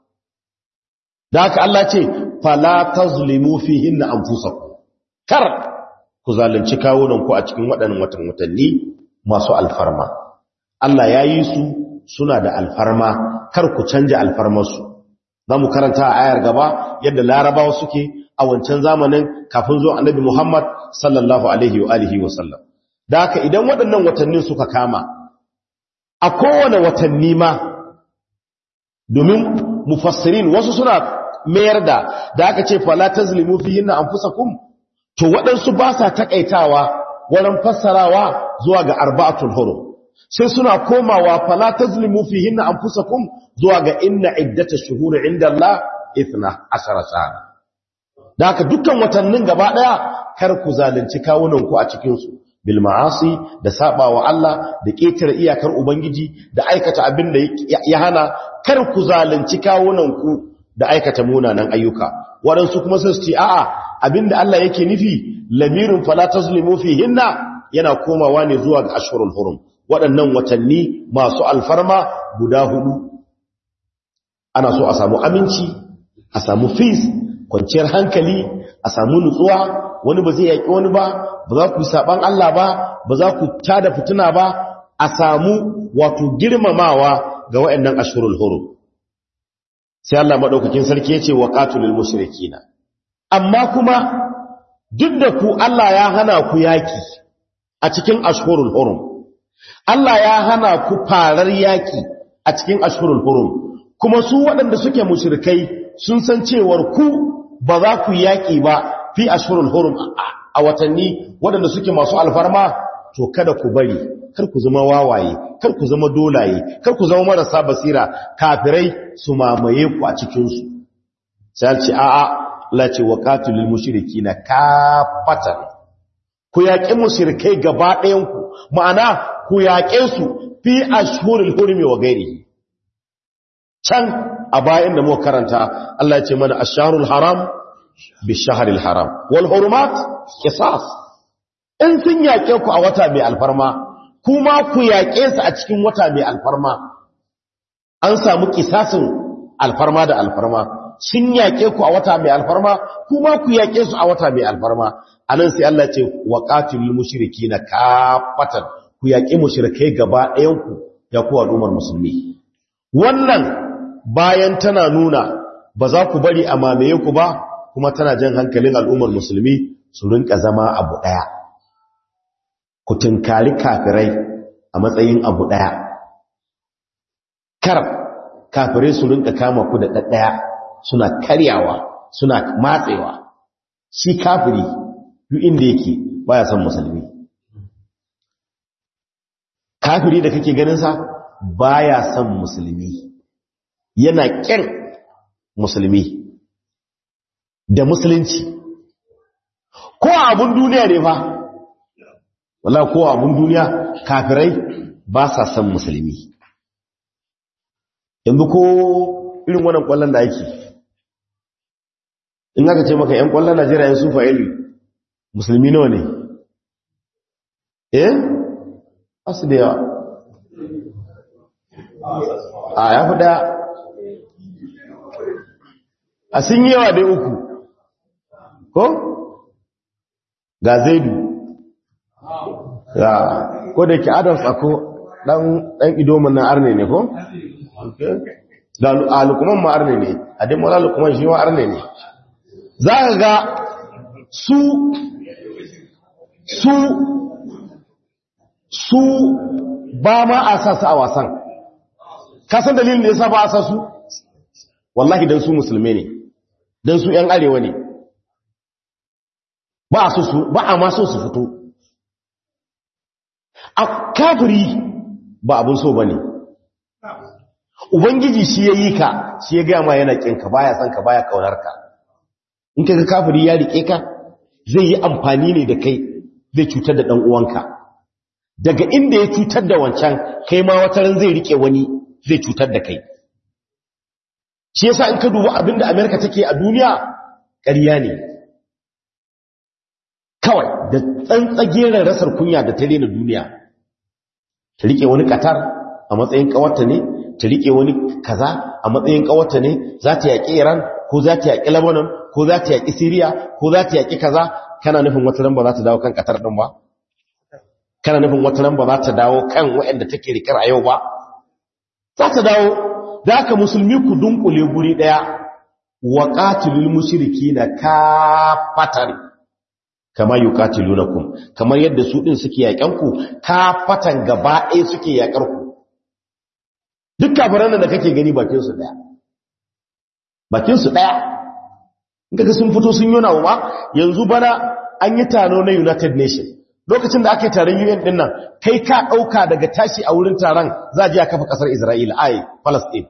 S1: da haka Allah ce fala tazlimu fihin na anfusakum kar ku zalunci kawunan ku a cikin waɗannan watan watanni masu alfarma Allah ya yi su suna da alfarma kar ku canja alfarmarsu za mu karanta a ayar gaba yadda larabawa suke a wancan zamanin kafin zuwa annabi Muhammad sallallahu alaihi wa alihi wa sallam da haka idan waɗannan watannin suka kama a kowane watanni ma domin mufassirin wasu suna mayar da da aka ce fala tazlimu fihinna anfusakum to waɗansu ba sa takaitawa wurin fassarawa zuwa ga arba'atul hurum sai suna komawa fala tazlimu fihinna anfusakum zuwa ga inna iddatash shuhuri inda Allah 12 sana da haka dukkan watannin gaba daya kar ku zalunci kawunan ku a cikin su bil ma'asi da sabawa Allah da ketare iyakar ubangiji da aikata abin da ya hana kar ku zalunci kawunan ku da aikata munanan ayyuka waɗansu kuma sai su ce a'a abinda Allah yake nufi lamirin fala tazlimu fihinna yana komawa ne zuwa ga ashhurul hurum waɗannan watanni masu alfarma guda hudu ana so a samu aminci a samu fis kwanciyar hankali a samu nutsuwa wani ba zai yaƙi wani ba ba za ku yi saɓan Allah ba ba za ku tada fituna ba a samu wato girmamawa ga waɗannan ashhurul hurum sai Allah maɗaukakin sarki ya ce wa ƙatulul mushrikina amma kuma duk da ku Allah ya hana ku yaki a cikin ashhurul hurum Allah ya hana ku farar yaki a cikin ashhurul hurum kuma su waɗanda suke mushrikai sun san cewar ku ba za ku yaki ba fi ashhurul hurum a watanni waɗanda suke masu alfarma to kada ku bari kar ku zama wawaye kar ku zama dolaye kar ku zama marasa basira kafirai su mamaye ku a cikinsu sai ce a'a la ce wa qatilul mushrikina kafatan ku yaƙi mushrikai gaba ɗayan ku ma'ana ku yaƙe su fi ashhurul hurmi wa ghairihi can a bayan da muka karanta Allah ya ce mana asharul haram bishahril haram wal hurumat qisas in sun yaƙe ku a wata mai alfarma kuma ku yaƙe su a cikin wata mai alfarma an samu kisasin alfarma da alfarma sun yaƙe ku a wata mai alfarma kuma ku yaƙe su a wata mai alfarma anan sai Allah ce wa qatilul mushrikina kafatan ku yaƙi mushrikai gaba ɗayan ku ya ku al'ummar musulmi wannan bayan tana nuna ba za ku bari a mamaye ku ba kuma tana jan hankalin al'ummar musulmi su rinka zama abu ɗaya ku tunkari kafirai a matsayin abu ɗaya kar kafirai su rinka kama ku da ɗaɗɗaya suna karyawa suna matsewa shi kafiri duk inda yake baya son musulmi kafiri da kake ganinsa baya son musulmi yana ƙin musulmi da musulunci ko abun duniya ne fa wala ko abun duniya kafirai ba sa son musulmi yanzu ko irin wannan kwallon da ake in aka ce maka 'yan kwallon najeriya yin sufa ilu musulmi nawa ne eh asu da yawa a ya fi daya a sun yi yawa dai uku ko ga zaidu ya ko da ke adams ako dan idomin na arne ne ko? da alukuman ma arne ne a dai mawala alukuman shi ma arne ne za ka ga su su su ba ma a sa su a wasan kasan dalilin da ya sa ba a sa su wallahi don su musulmi ne don su ‘yan arewa ne ba a su ba a ma so su fito a kafiri ba abin so ba ne ubangiji shi ya yi ka shi ya gaya ma yana ƙinka baya son ka baya kaunar ka in ka ga kafiri ya riƙe ka zai yi amfani ne da kai zai cutar da ɗan uwanka daga inda ya cutar da wancan kai ma wataran zai riƙe wani zai cutar da kai shi yasa in ka duba abinda Amerika take a duniya ƙarya ne kawai da tsantsageren rasar kunya da ta rena duniya ta rike wani Qatar a matsayin kawarta ne ta rike wani kaza a matsayin kawarta ne za ta yaƙi Iran ko za ta yaƙi Lebanon ko za ta yaƙi Syria ko za ta yaƙi kaza kana nufin wata ran ba za ta dawo kan Qatar din ba kana nufin wata ran ba za ta dawo kan waɗanda take rikar a yau ba za ta dawo da aka musulmi ku dunkule guri daya wa qatilul mushrikina kafatan kama yuqatilunakum kamar yadda su din suke yakan ku kafatan gaba ɗaya suke yakar ku duk kafiran da kake gani bakin su daya bakin su daya in kaga sun fito sun yona wa yanzu bana an yi taro na United Nations lokacin da aka yi taron UN din nan kai ka dauka daga tashi a wurin taron za a je a kafa kasar Isra'ila ai Palestine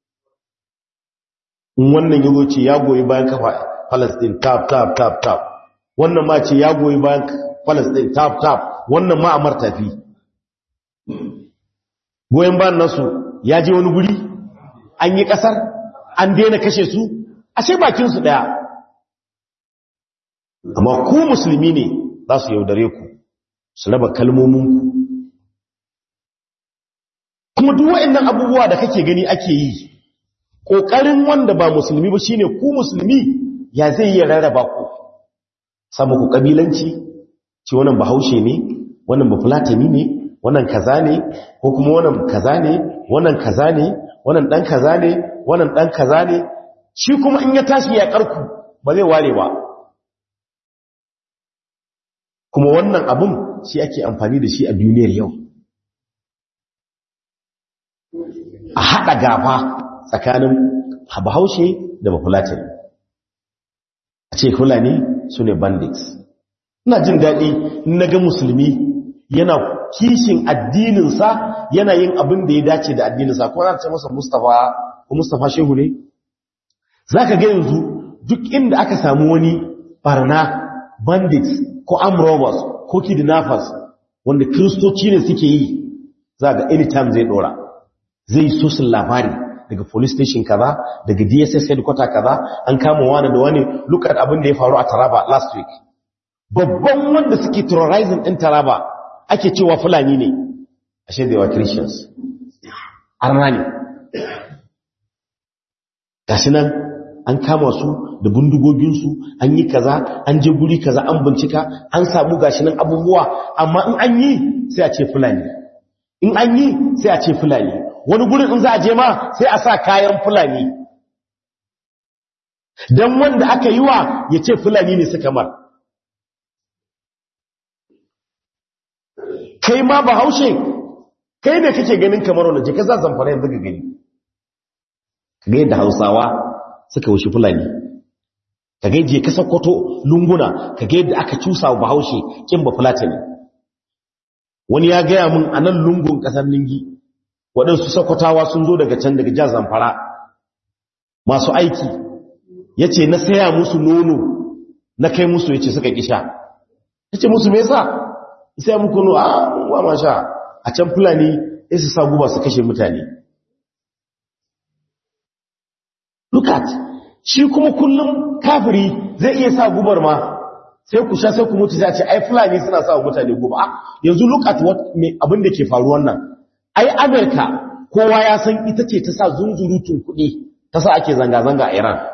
S1: wannan yazo ce ya goyi bayan kafa Palestine tap tap tap tap wannan ma ce ya goyi bayan Palestine tap tap wannan ma amar tafi goyen bayan nasu ya je wani guri an yi kasar an daina kashe su ashe bakin su daya amma ku musulmi ne za su yaudare ku su raba kalmominku kuma duk waɗannan abubuwa da kake gani ake yi ƙoƙarin wanda ba musulmi ba shine ku musulmi ya zai yi rarraba ku samu ku ƙabilanci ce wannan bahaushe ne wannan bafulatani ne wannan kaza ne ko kuma wannan kaza ne wannan kaza ne wannan ɗan kaza ne wannan ɗan kaza ne shi kuma in ya tashi ya ƙarku ba zai ware ba kuma wannan abun shi ake amfani da shi a duniyar yau a haɗa gaba tsakanin bahaushe da bafulatin a ce fulani su ne bandits ina jin daɗi na ga musulmi yana kishin addininsa yana yin abin da ya dace da addininsa ko za ce masa mustapha ko mustapha shehu ne za ka ga yanzu duk inda aka samu wani barna bandits ko amrobas ko kidnappers wanda kristoci ne suke yi za ga anytime zai dora zai so sun labari daga police station kaza daga dss headquarter kaza an kama wani da wani look at abin da ya faru a taraba last week babban wanda suke terrorizing din taraba ake cewa fulani ne ashe da yawa christians arna ne gashi nan an kama su da bindigoginsu an yi kaza an je guri kaza an bincika an samu gashi nan abubuwa amma in an yi sai a ce fulani in an yi sai a ce fulani wani gurin in za a je ma sai a sa kayan fulani don wanda aka yi wa ya ce fulani ne suka mar kai ma ba haushe kai ne kake ganin kamar wanda jika za zamfara yanzu ga gani ga yadda hausawa suka wuce fulani ka ga je ka sakkwato lunguna ka ga yadda aka cusa wa bahaushe kin ba fulatani wani ya gaya mun a nan lungun ƙasar ningi waɗansu sakwatawa sun zo daga can daga jihar zamfara masu aiki ya ce na saya musu nono na kai musu ya ce suka kisha ya ce musu mesa sai muku no a wa ma sha a can fulani ya su sa guba su kashe mutane look at shi kuma kullum kafiri zai iya sa gubar ma sai ku sha sai ku mutu za ce ai fulani suna sa mutane guba a yanzu look at what abin da ke faruwan nan ai amerika kowa ya san ita ce ta sa zunzurutun kuɗi ta sa ake zanga-zanga a iran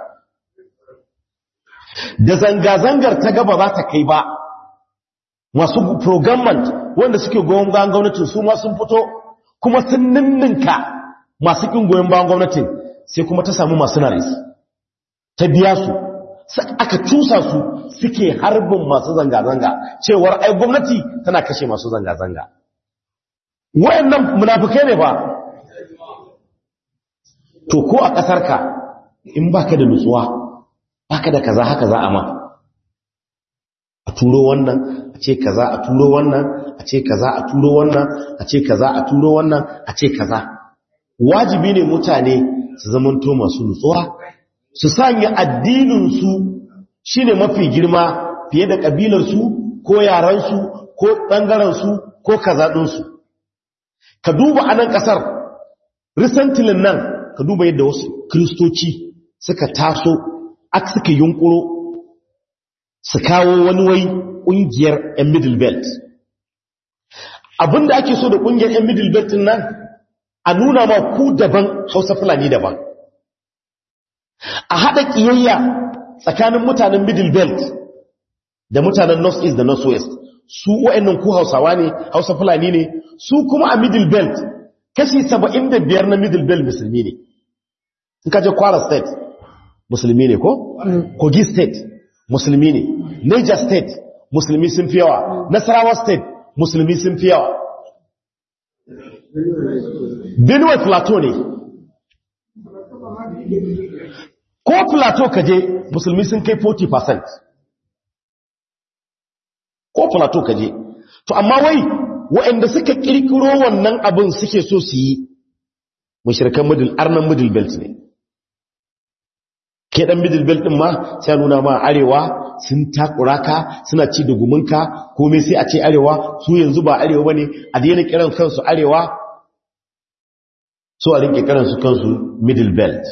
S1: da zanga-zangar ta gaba za ta kai ba masu programmant wanda suke goyon bayan gwamnatin su ma sun fito kuma sun ninninka masu ƙin goyon bayan gwamnatin sai kuma ta samu masu naris ta biya su aka cusa su suke harbin masu zanga-zanga cewar ai gwamnati tana kashe masu zanga-zanga wayannan munafukai ne ba to ko a ƙasarka in baka da nutsuwa baka da kaza haka za a ma a turo wannan a ce kaza a turo wannan a ce kaza a turo wannan a ce kaza a turo wannan a ce kaza wajibi ne mutane su zamanto masu nutsuwa su sanya addininsu shine mafi girma fiye da ƙabilarsu ko yaransu ko ɓangarensu ko kazaɗinsu ka duba a nan ƙasar risantilin nan ka duba yadda wasu kristoci suka taso aka suka yunkuro su kawo wani wai ƙungiyar 'yan middle belt abinda ake so da ƙungiyar 'yan middle belt nan a nuna ma ku daban hausa fulani daban a haɗa ƙiyayya tsakanin mutanen middle belt da mutanen north east da north west su wa'annan ku hausawa ne hausa fulani ne su kuma a middle belt kashi 75 na middle belt musulmi ne in ka je kwara state musulmi ne ko? kogi state musulmi ne niger state musulmi sun fi yawa nasarawa state musulmi sun fi yawa benue plateau ne ko plateau kaje musulmi sun kai 40% ko plateau kaje to amma wai waɗanda suka kirkiro wannan abin suke so su yi mashirkan middle arnan middle belt ne ke dan middle belt din ma sai nuna ma arewa sun takura ka suna ci da guminka komai sai a ce arewa su yanzu ba arewa bane a daina kiran kansu arewa so a rinke kiran su kansu middle belt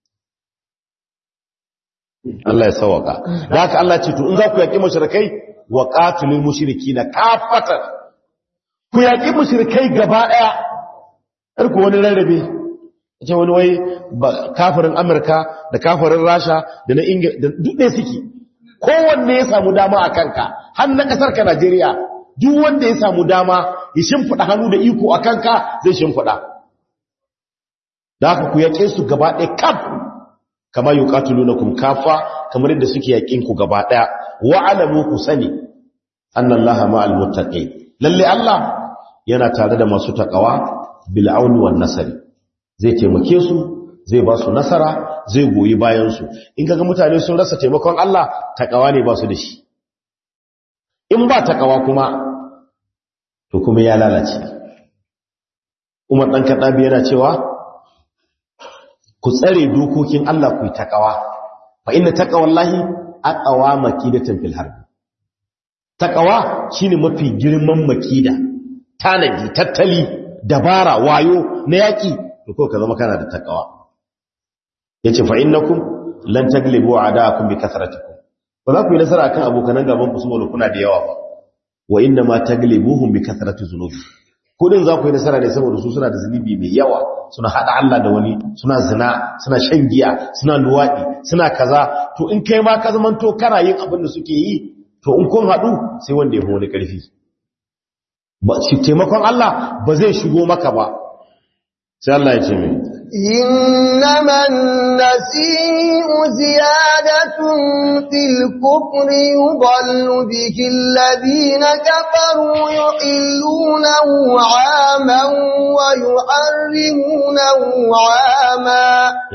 S1: Allah ya sawaka da haka Allah ce to in za ku yaki mushrikai wa qatilul mushrikina kafatan ku yaki mushrikai gaba daya har ku wani rarrabe ce wani wai kafirin amurka da kafirin rasha da na ingil da duk suke kowanne ya samu dama a kanka har na kasar ka najeriya duk wanda ya samu dama ya shimfiɗa hannu da iko a kanka zai shimfiɗa da haka ku yaƙe su gaba ɗaya kaf kama yi ƙatulu kum kafa kamar yadda suke yaƙin ku gaba ɗaya wa'alamu ku sani annan laha ma'al mutaƙai lalle allah yana tare da masu taƙawa bil'auni wan nasari zai taimake su zai ba su nasara zai goyi bayansu in kaga mutane sun rasa taimakon Allah takawa ne ba su da shi in ba takawa kuma to kuma ya lalace Umar dan Kadabi yana cewa ku tsare dokokin Allah ku yi takawa fa inna taqwallahi aqwa makidatan fil harb takawa shine mafi girman makida tanadi tattali dabara wayo na yaki ko ka zama kana da takawa yace fa innakum lan taglibu a'daakum bi kasratikum ba za ku yi nasara akan abokanan gaban ku saboda kuna da yawa ba wa inna ma taglibuhum bi kasrati zunubi kudin za ku yi nasara ne saboda su suna da zunubi mai yawa suna hada Allah da wani suna zina suna shan giya suna luwadi suna kaza to in kai ma ka zaman to kana yin abin da suke yi to in kun hadu sai wanda ya fi wani karfi ba shi taimakon Allah ba zai shigo maka ba sai Allah ya ce mai
S2: إنما النسيء زيادة في الكفر يضل به الذين كفروا يحلونه عاما ويحرمونه عاما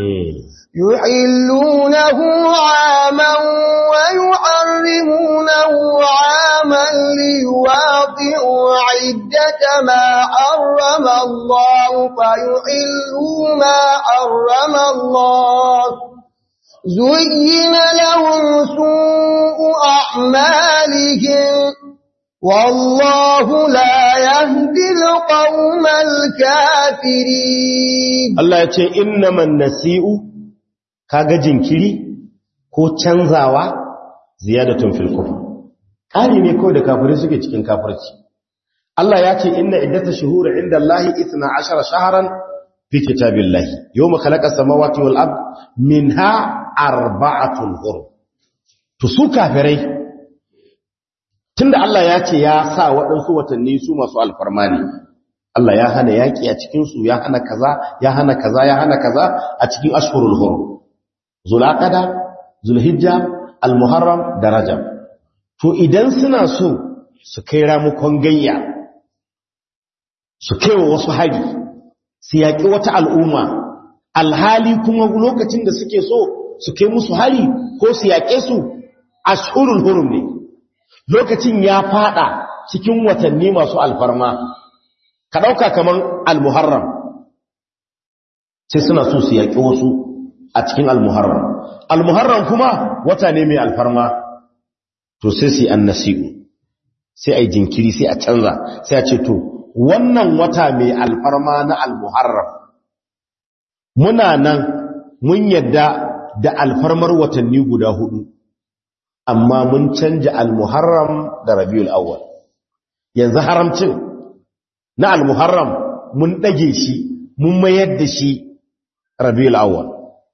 S2: يحلونه عاما ويحرمونه عاما ليواطئوا ليواطئوا عدة ما حرم الله فيحلوا ما حرم الله زين لهم سوء أعمالهم والله لا يهدي القوم الكافرين
S1: Allah ya ce innaman nasi'u kaga jinkiri ko canzawa ziyadatun fil kufr kari ne kawai da kafirai suke cikin kafirci Allah ya ce inna iddata shuhuri inda Allah 12 shahran fi kitabillahi yawma khalaqa samawati wal ard minha arba'atun hurum to su kafirai tunda Allah ya ce ya sa waɗansu watanni su masu alfarma ne Allah ya hana yaƙi a cikinsu ya hana kaza ya hana kaza ya hana kaza a cikin ashhurul hurum zulaqada zulhijja almuharram da rajab to idan suna so su kai ramukon gayya su kai wa wasu hari su yaƙi wata al'umma alhali kuma lokacin da suke so su kai musu hari ko su yaƙe su ashhurul hurum ne lokacin ya fada cikin watanni masu alfarma ka ɗauka kamar al-muharram sai suna so su yaƙi wasu a cikin al-muharram al-muharram kuma wata ne mai alfarma to sai su annasi'u sai a yi jinkiri sai a canza sai a ce to wannan wata mai alfarma na al-muharram muna nan mun yadda da alfarmar watanni guda hudu amma mun canja al-muharram da rabiul awwal yanzu haramcin na al-muharram mun dage shi mun mayar da shi rabiul awwal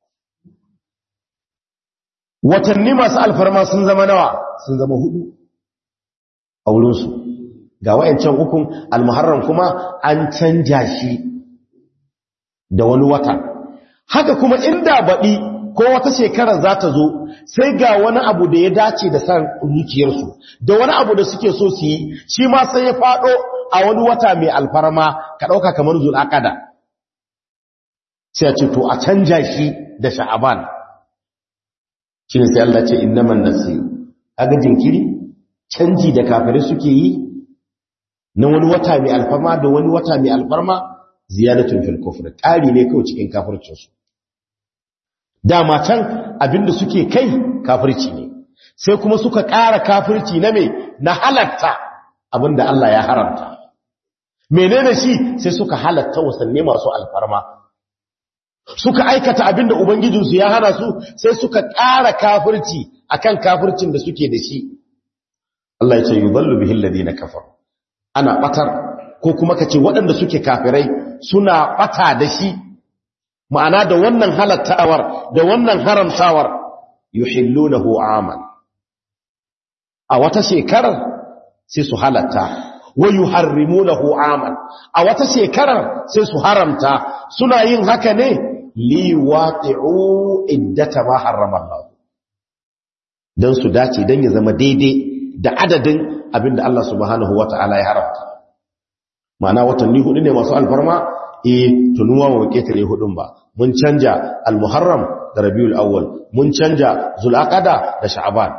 S1: watanni masu alfarma sun zama nawa sun zama hudu a wurinsu ga wayancan ukun al-muharram kuma an canja shi da wani wata haka kuma inda baɗi ko wata shekara za ta zo sai ga wani abu da ya dace da san zuciyarsu da wani abu da suke so su yi shi ma sai ya faɗo a wani wata mai alfarma ka ɗauka kamar zul'akada sai a ce to a canja shi da sha'aban shi ne sai Allah ce innaman nasiru aga jinkiri canji da kafirai suke yi na wani wata mai alfarma da wani wata mai alfarma ziyadatun fil kufr ƙari ne kawai cikin kafircinsu dama can abinda suke kai kafirci ne sai kuma suka ƙara kafirci na me na halatta abinda Allah ya haramta menene shi sai suka halatta wasanni masu alfarma suka aikata abinda ubangijinsu ya hana su sai suka ƙara kafirci akan kafircin da suke da shi Allah ya ce yudallu bihi alladhina kafaru ana batar ko kuma kace waɗanda suke kafirai suna bata da shi ma'ana da wannan halattawar da wannan haramtawar yuhillunahu aman a wata shekarar sai su halatta wa yuharrimunahu aman a wata shekarar sai su haramta suna yin haka ne liwaqi'u iddata ma harrama Allah dan su dace dan ya zama daidai da adadin abinda Allah subhanahu wata'ala ya haramta ma'ana watanni hudu ne masu alfarma eh tunuwa wa ketare hudun ba mun canja al-muharram da rabiul awwal mun canja zulaqada da sha'ban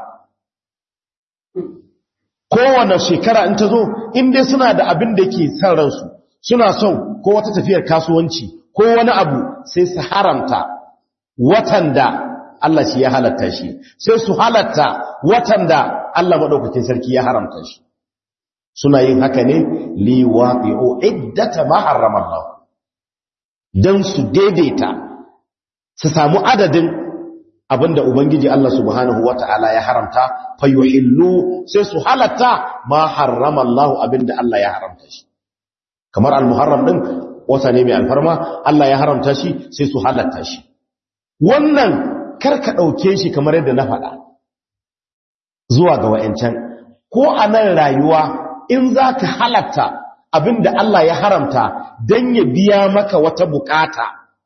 S1: kowane shekara in ta zo in dai suna da abin da yake san ransu suna son ko wata tafiyar kasuwanci ko wani abu sai su haramta watan da Allah shi ya halatta shi sai su halatta watan da Allah madaukakin sarki ya haramta shi suna yin haka ne liwaqi'u iddata ma harrama Allah dan su daidaita su samu adadin abinda ubangiji Allah subhanahu wata'ala ya haramta fayuhillu sai su halatta ma harrama Allah abinda Allah ya haramta shi kamar al-muharram din wata ne mai alfarma Allah ya haramta shi sai su halatta shi wannan karka dauke shi kamar yadda na faɗa zuwa ga wayancan ko a nan rayuwa in zaka halatta abinda Allah ya haramta dan ya biya maka wata bukata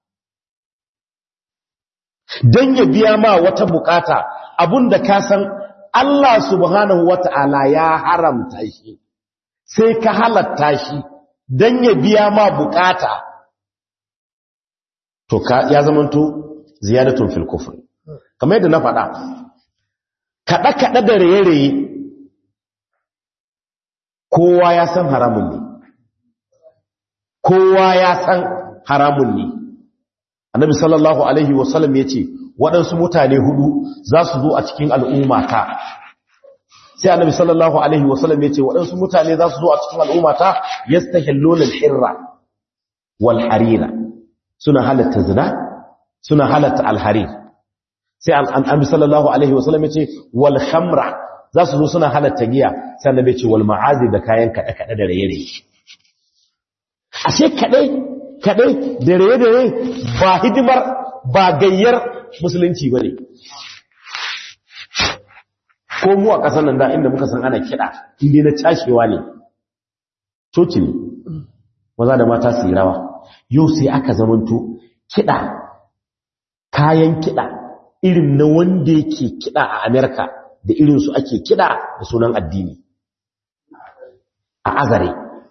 S1: don ya biya ma wata bukata abinda ka san Allah subhanahu wata'ala ya haramta shi sai ka halatta shi don ya biya ma bukata to ka ya zamanto ziyadatun fil kufr kamar yadda na faɗa kaɗa kaɗa da raye-raye kowa ya san haramun ne kowa ya san haramun ne annabi sallallahu alaihi wasallam ya ce waɗansu mutane hudu za su zo a cikin al'ummata sai annabi sallallahu alaihi wasallam ya ce waɗansu mutane za su zo a cikin al'ummata yastahilluna al-hirra wal harira suna halatta zina suna halatta al-harir sai annabi sallallahu alaihi wasallam ya ce wal khamra za su zo suna halatta giya sai annabi ya ce wal ma'azi da kayan kada kada da raye-raye ashe kadai kadai da raye-raye ba hidimar ba gayyar musulunci bane ko mu a ƙasar nan da inda muka san ana kiɗa inda na cashewa ne coci ne maza da mata su yi rawa yau sai aka zamanto kiɗa kayan kiɗa irin na wanda yake kiɗa a amerika da irinsu ake kiɗa da sunan addini a azare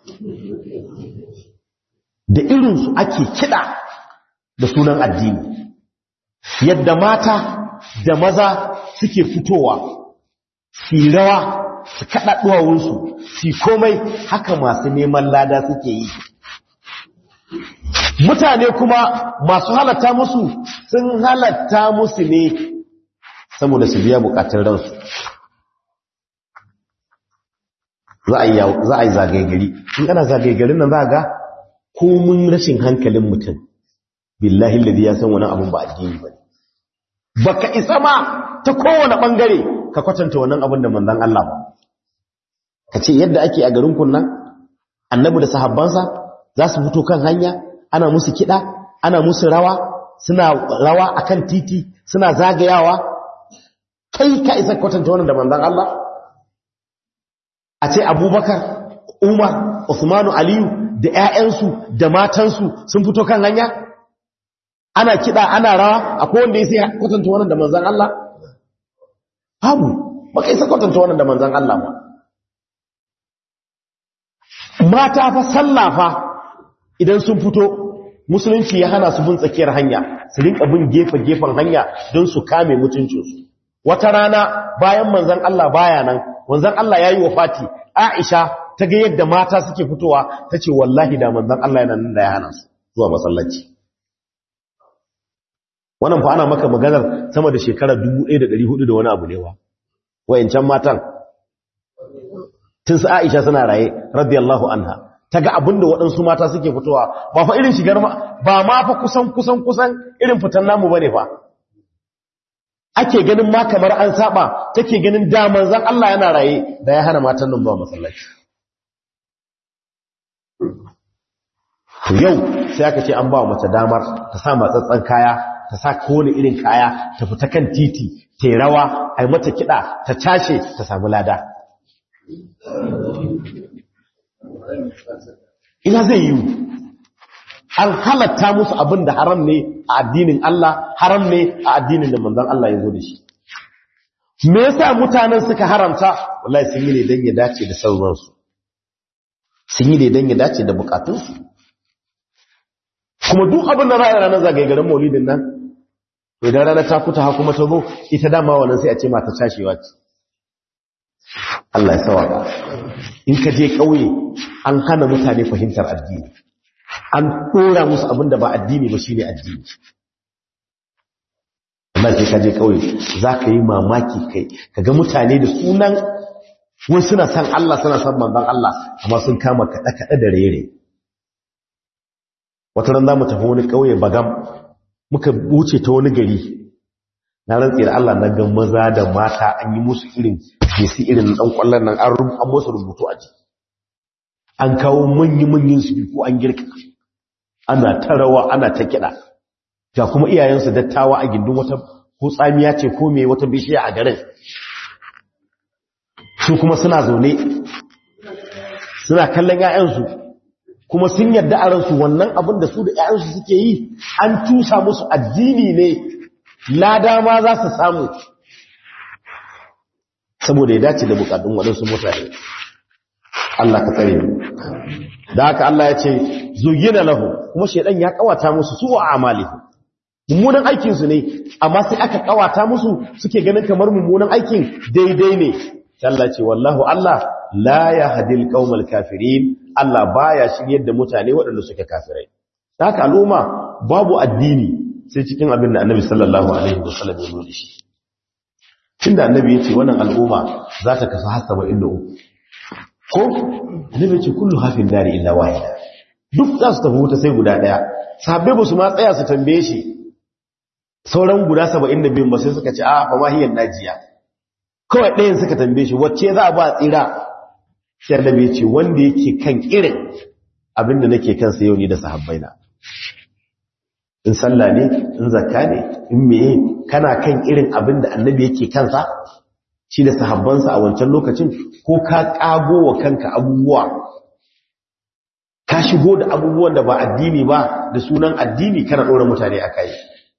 S1: da irinsu ake kiɗa da sunan addini yadda mata da maza suke fitowa su rawa su kaɗa ɗuwawunsu su komai haka masu neman lada suke yi mutane kuma masu halatta musu sun halatta musu ne saboda su biya bukatun ransu za a yi zagaye gari in ana zagaye garin nan za ga komin rashin hankalin mutum billahi ladi ya san wani abun ba addini ba baka isa ma ta kowane bangare ka kwatanta wannan abin da manzon Allah ba ka ce yadda ake a garin kunnan annabi da sahabbansa za su fito kan hanya ana musu kiɗa ana musu rawa suna rawa akan titi suna zagayawa kai ka isa kwatanta wannan da manzon Allah a ce abubakar umar usmanu aliyu da 'ya'yansu da matansu sun fito kan hanya ana kiɗa ana rawa akwai wanda ya sai kwatanta wannan da manzon Allah babu baka isa kwatanta wannan da manzon Allah ba mata fa sallafa idan sun fito musulunci ya hana su bin tsakiyar hanya su rinka bin gefe-gefen hanya don su kame mutuncinsu wata rana bayan manzon Allah baya nan manzon Allah yayi wafati Aisha ta ga yadda mata suke fitowa tace wallahi da manzon Allah yana nan da ya hana su zuwa masallaci wannan fa ana maka maganar sama da shekara 1400 da wani abu ne wa wayancan matan tun su Aisha suna raye radiyallahu anha ta ga abinda waɗansu mata suke fitowa ba fa irin shigar ma ba ma fa kusan kusan kusan irin fitan namu bane fa ake ganin ma kamar an saba take ganin da manzon Allah yana raye da ya hana matan nan zuwa masallaci yau sai aka ce an ba mace damar ta sa matsatsan kaya ta sa kowane irin kaya ta fita kan titi ta yi rawa a yi mata kiɗa ta cashe ta samu lada ina zai yi an halatta musu abin da haram ne a addinin Allah haram ne a addinin da manzon Allah ya zo da shi me yasa mutanen suka haramta wallahi sun yi ne dan ya dace da sauransu sun yi ne dan ya dace da bukatunsu kuma duk abin da ra'ayi ranar zagaye garin maulidin nan idan rana ta kuta ha kuma ta zo ita dama wannan sai a ce mata cashewa ce Allah ya sawaka in ka je kauye an hana mutane fahimtar addini an dora musu abin da ba addini ba shine addini amma sai ka je kauye zaka yi mamaki kai kaga mutane da sunan wai suna san Allah suna san manzon Allah amma sun kama kada kada da rere wata ran zamu tafi wani kauye bagam muka wuce ta wani gari na rantsi da Allah na ga maza da mata an yi musu irin jesi irin dan kwallon nan an an musu rubutu a jiki an kawo manyan manyan su ko an girka ana ta rawa ana ta kida ga kuma iyayensu dattawa a gindin wata ko tsamiya ce ko me wata bishiya a garin su kuma suna zaune suna kallon 'ya'yansu kuma sun yarda a ransu wannan abin da su da 'ya'yansu suke yi an tusa musu addini ne lada ma za su samu saboda ya dace da bukatun waɗansu mutane Allah ka tsare mu da haka Allah ya ce zuyina lahu kuma shedan ya kawata musu su wa amalihi mummunan aikin su ne amma sai aka kawata musu suke ganin kamar mummunan aikin daidai ne Allah ce wallahu Allah la yahdil qaumal kafirin Allah baya shiryar da mutane waɗanda suke kafirai haka al'umma babu addini sai cikin abin da Annabi sallallahu alaihi wasallam ya nuna shi tunda Annabi ya ce wannan al'umma za ta kasu har 73 ko Annabi ya ce kullu hafin dari illa wahida duk za su tafi wuta sai guda daya sahabbai ba su ma tsaya su tambaye shi sauran guda 72 ba sai suka ce a fa mahiyar najiya kawai ɗayan suka tambaye shi wacce za a ba tsira sai annabi ya ce wanda yake kan irin abinda nake kansa yau ni da sahabbaina in sallah ne in zakka ne in meye kana kan irin abinda annabi yake kansa shi da sahabbansa a wancan lokacin ko ka kago wa kanka abubuwa ka shigo da abubuwan da ba addini ba da sunan addini kana ɗora mutane a kai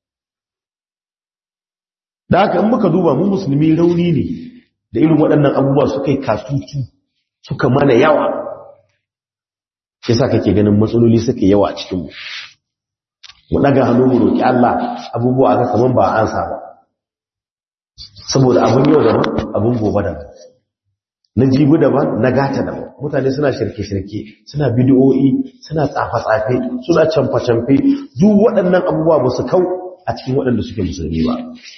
S1: da haka in muka duba mu musulmi rauni ne da irin waɗannan abubuwa suka yi kasutu suka mana yawa shi sa kake ganin matsaloli suka yawa a cikinmu mu ɗaga hannu mu roƙi Allah abubuwa aka kaman ba an ba saboda abin yau daban abin gobe daban na jibi daban na gata daban mutane suna shirke-shirke suna bidiyoyi suna tsafe-tsafe suna camfe-camfe duk waɗannan abubuwa ba su kau a cikin waɗanda suke musulmi ba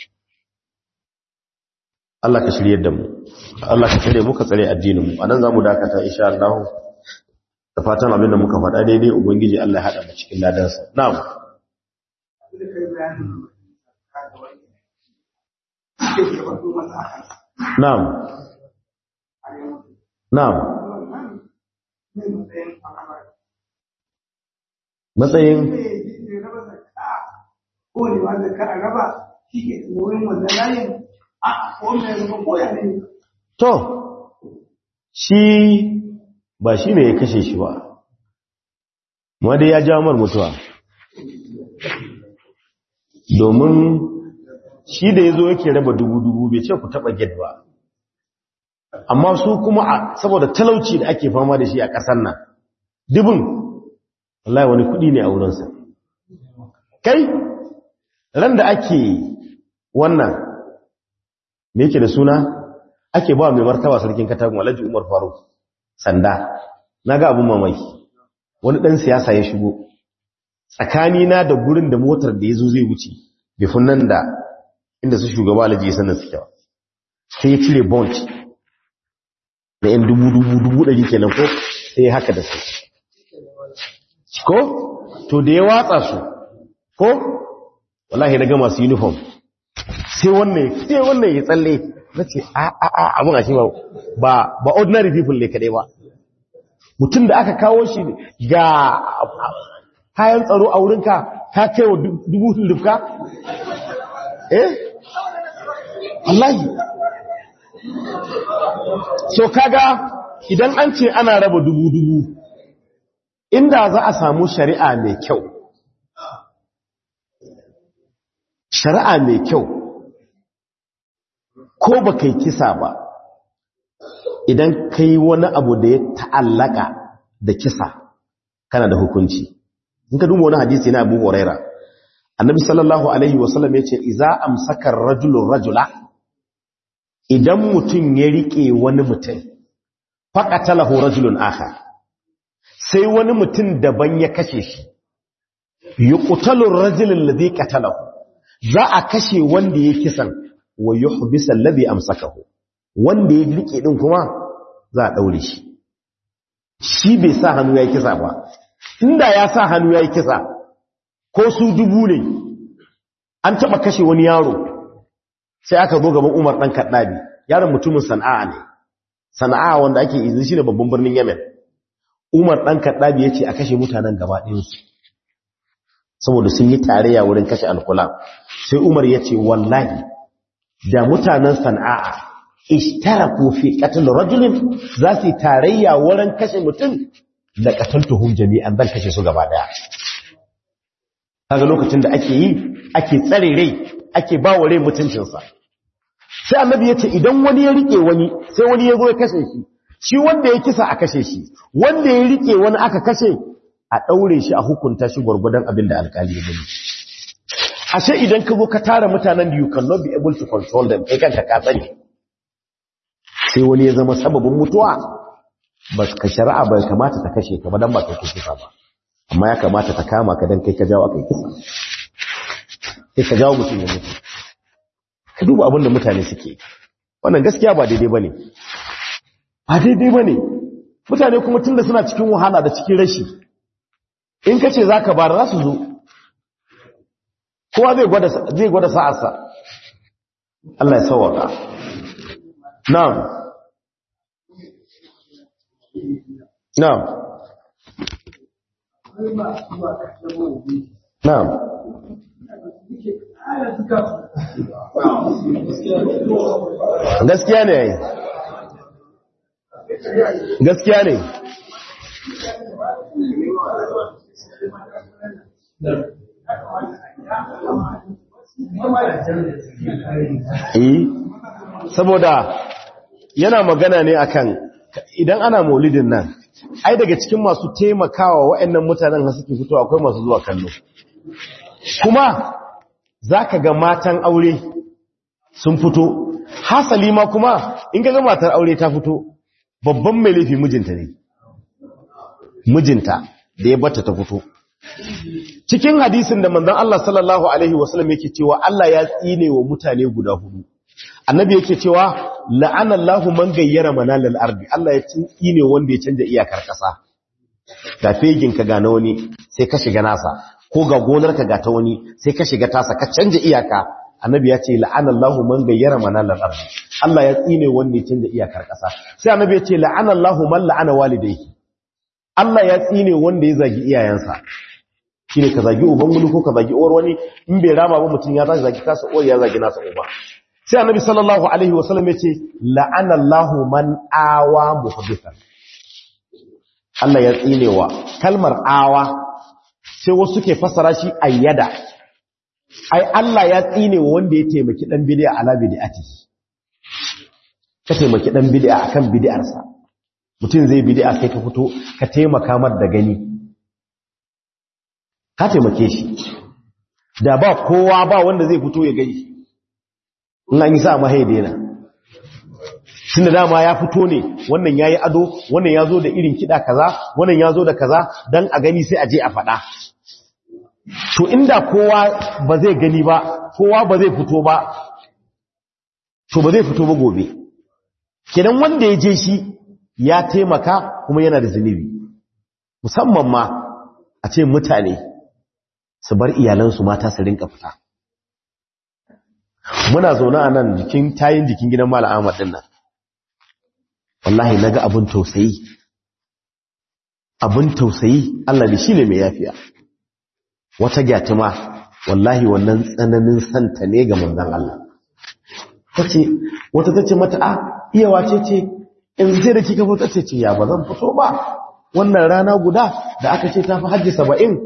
S1: Allah ka shirye da mu Allah ka shirye muka tsare addinin mu anan zamu dakata insha Allah da fatan abin da muka faɗa daidai ubangiji Allah ya hada mu cikin ladansa na'am na'am na'am matsayin
S3: ko ne wanda ka raba shi ke wurin wannan layin
S1: To, shi ba shi ne ya kashe shi ba, wadda ya jamar mutuwa. Domin shi da ya zo yake raba dubu-dubu bai ce ku taɓa get ba. Amma su kuma a saboda talauci da ake fama da shi a ƙasar nan, dubin, Allah wani kuɗi ne a wurinsa. Kai, ran da ake wannan me yake da suna ake ba mai martaba sarkin katagun alhaji umar faruk sanda na ga abin mamaki wani ɗan siyasa ya shigo tsakanina da gurin da motar da ya zo zai wuce bifin nan da inda su shugaba alhaji ya sanar suke ba sai ya cire bond da yan dubu dubu dubu ɗari kenan ko sai ya haka da su ko to da ya watsa su ko wallahi na ga masu uniform sai wannan sai wannan ya tsalle nace a a a abun a shi ba ba ordinary people ne kadai ba mutum da aka kawo shi ga kayan tsaro a wurinka ka kai wa dubu dubka eh wallahi so kaga idan an ce ana raba dubu dubu inda za a samu shari'a mai kyau shari'a mai kyau ko ba kai kisa ba idan kai wani abu da ya ta'allaka da kisa kana da hukunci in ka duba wani hadisi na abu huraira annabi sallallahu alaihi wasallam ya ce iza amsakar rajulun rajula idan mutum ya rike wani mutum faƙatalahu rajulun aka sai wani mutum daban ya kashe shi yi ƙutalun rajulun da zai ƙatalahu za a kashe wanda ya kisan wa yuhbisa alladhi amsakahu wanda ya rike din kuma za a daure shi shi bai sa hannu yayi kisa ba inda ya sa hannu yayi kisa ko su dubu ne an taba kashe wani yaro sai aka zo gaban Umar dan Kaddabi yaron mutumin Sana'a ne Sana'a wanda ake izini shine babban birnin Yemen Umar dan Kaddabi yace a kashe mutanen gaba ɗayan su saboda sun yi tarayya wurin kashe alkula sai Umar yace wallahi da mutanen sana'a ishtaraku fi qatl rajulin za su tarayya wurin kashe mutum da qataltuhum jami'an dan kashe su gaba daya kaga lokacin da ake yi ake tsare rai ake ba wa rai mutuncinsa sai annabi ya ce idan wani ya rike wani sai wani ya zo ya kashe shi shi wanda ya kisa a kashe shi wanda ya rike wani aka kashe a daure shi a hukunta shi gwargwadon abin da alkali ya gani ashe idan ka zo ka tara mutanen da you cannot be able to control them kai kanka ka sani sai wani ya zama sababin mutuwa ba ka shari'a bai kamata ta kashe ka ba dan ba kai kisa ba amma ya kamata ta kama ka dan kai ka jawo kai kisa sai ka jawo mutum ya mutu ka duba abin da mutane suke wannan gaskiya ba daidai bane ba daidai bane mutane kuma tunda suna cikin wahala da cikin rashi in kace zaka bar za su zo kowa zai gwada zai gwada sa'arsa Allah ya sauwaka na'am na'am na'am gaskiya ne gaskiya ne eh saboda yana magana ne akan idan ana maulidin nan ai daga cikin masu taimakawa waɗannan mutanen da suke fito akwai masu zuwa kallo kuma zaka ga matan aure sun fito hasali ma kuma in ga matar aure ta fito babban mai laifi mijinta ne mijinta da ya bata ta fito cikin hadisin da manzon Allah sallallahu alaihi wasallam yake cewa Allah ya tsine wa mutane guda hudu annabi yake cewa la'anallahu man gayyara manalal ardi Allah ya tsine wanda ya canja iyakar kasa ga fegin ka ga na wani sai ka shiga nasa ko ga gonar ka ga ta wani sai ka shiga tasa ka canja iyaka annabi ya ce la'anallahu man gayyara manalal ardi Allah ya tsine wanda ya canja iyakar kasa sai annabi ya ce la'anallahu man la'ana walidayhi Allah ya tsine wanda ya zagi iyayensa shine ka zagi uban wani ko ka zagi uwar wani in bai rama ba mutum ya zagi kasa uwar ya zagi nasa uba sai annabi sallallahu alaihi wasallam yace la'anallahu man awa muhaddithan Allah ya tsinewa kalmar awa sai wasu ke fasara shi ayyada ai Allah ya tsinewa wanda ya taimaki dan bid'a ala bid'ati ka taimaki dan bid'a akan bid'arsa mutum zai bid'a sai ka fito ka taimaka mar da gani ka taimake shi da ba kowa ba wanda zai fito ya gani in an yi sa mahaye daina tun da dama ya fito ne wannan ya yi ado wannan ya zo da irin kiɗa kaza wannan ya zo da kaza don a gani sai a je a faɗa to inda kowa ba zai gani ba kowa ba zai fito ba to ba zai fito ba gobe kenan wanda ya je shi ya taimaka kuma yana da zunubi musamman ma a ce mutane su bar iyalansu mata su rinka fita muna zaune a nan jikin tayin jikin gidan mala ahmad din nan wallahi naga abin tausayi abin tausayi Allah ne shine mai yafiya wata gyatuma wallahi wannan tsananin santa ne ga manzon Allah tace wata tace mata a iya wace ce in sai da kika fito tace ce ya bazan fito ba wannan rana guda da aka ce tafi hajji 70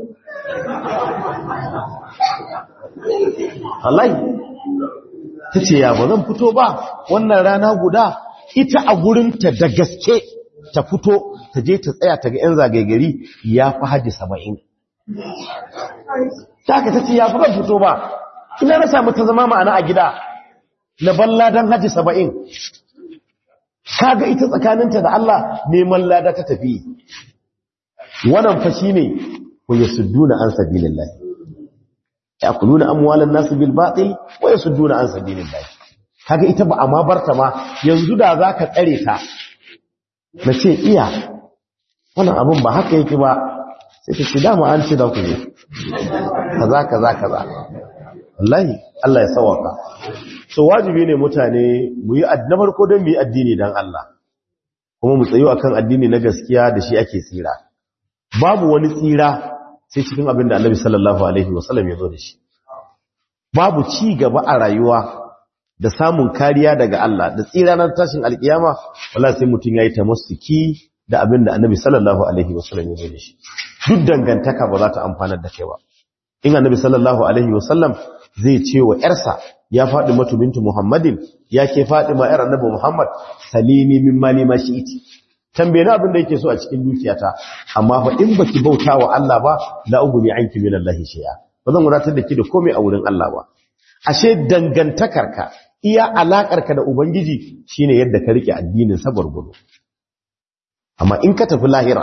S1: wallahi ta ce ya ba zan fito ba wannan rana guda ita a gurinta da gaske ta fito ta je ta tsaya ta ga 'yan zagaigari ya fi hajji saba'in ta ka ta ce ya fi zan fito ba ina na samu ta zama ma'ana a gida na balla don hajji saba'in kaga ita tsakaninta da Allah neman lada ta tafi wannan fashi ne ku yasudduna an sabilillahi yakuluna amwalan nasu bil batil wa yasudduna an sabilillah kaga ita ba amma barta ma yanzu da zaka tsare ta nace iya wannan abun ba haka yake ba sai ta ce dama an ce da ku ne kaza kaza kaza wallahi Allah ya sawaka so wajibi ne mutane mu yi na farko don mu yi addini dan Allah kuma mu tsayo akan addini na gaskiya da shi ake tsira babu wani tsira sai cikin abin da annabi sallallahu alaihi wasallam ya zo da shi babu ci gaba a rayuwa da samun kariya daga Allah da tsira na tashin alkiyama wallahi sai mutum yayi tamassuki da abin da annabi sallallahu alaihi wasallam ya zo da shi duk dangantaka ba za ta amfana da kai ba in annabi sallallahu alaihi wasallam zai ce wa yarsa ya faɗi matu bintu muhammadin ya ke faɗi ma yar annabi muhammad salimi min mali ma shi'iti tambaye ni abin da yake so a cikin dukiyata amma fa in baki bauta wa Allah ba la uguni anki min Allah shay'a ba zan wadatar da ki da komai a wurin Allah ba ashe dangantakarka iya alaƙarka da ubangiji shine yadda ka rike addinin sabar gudu amma in ka tafi lahira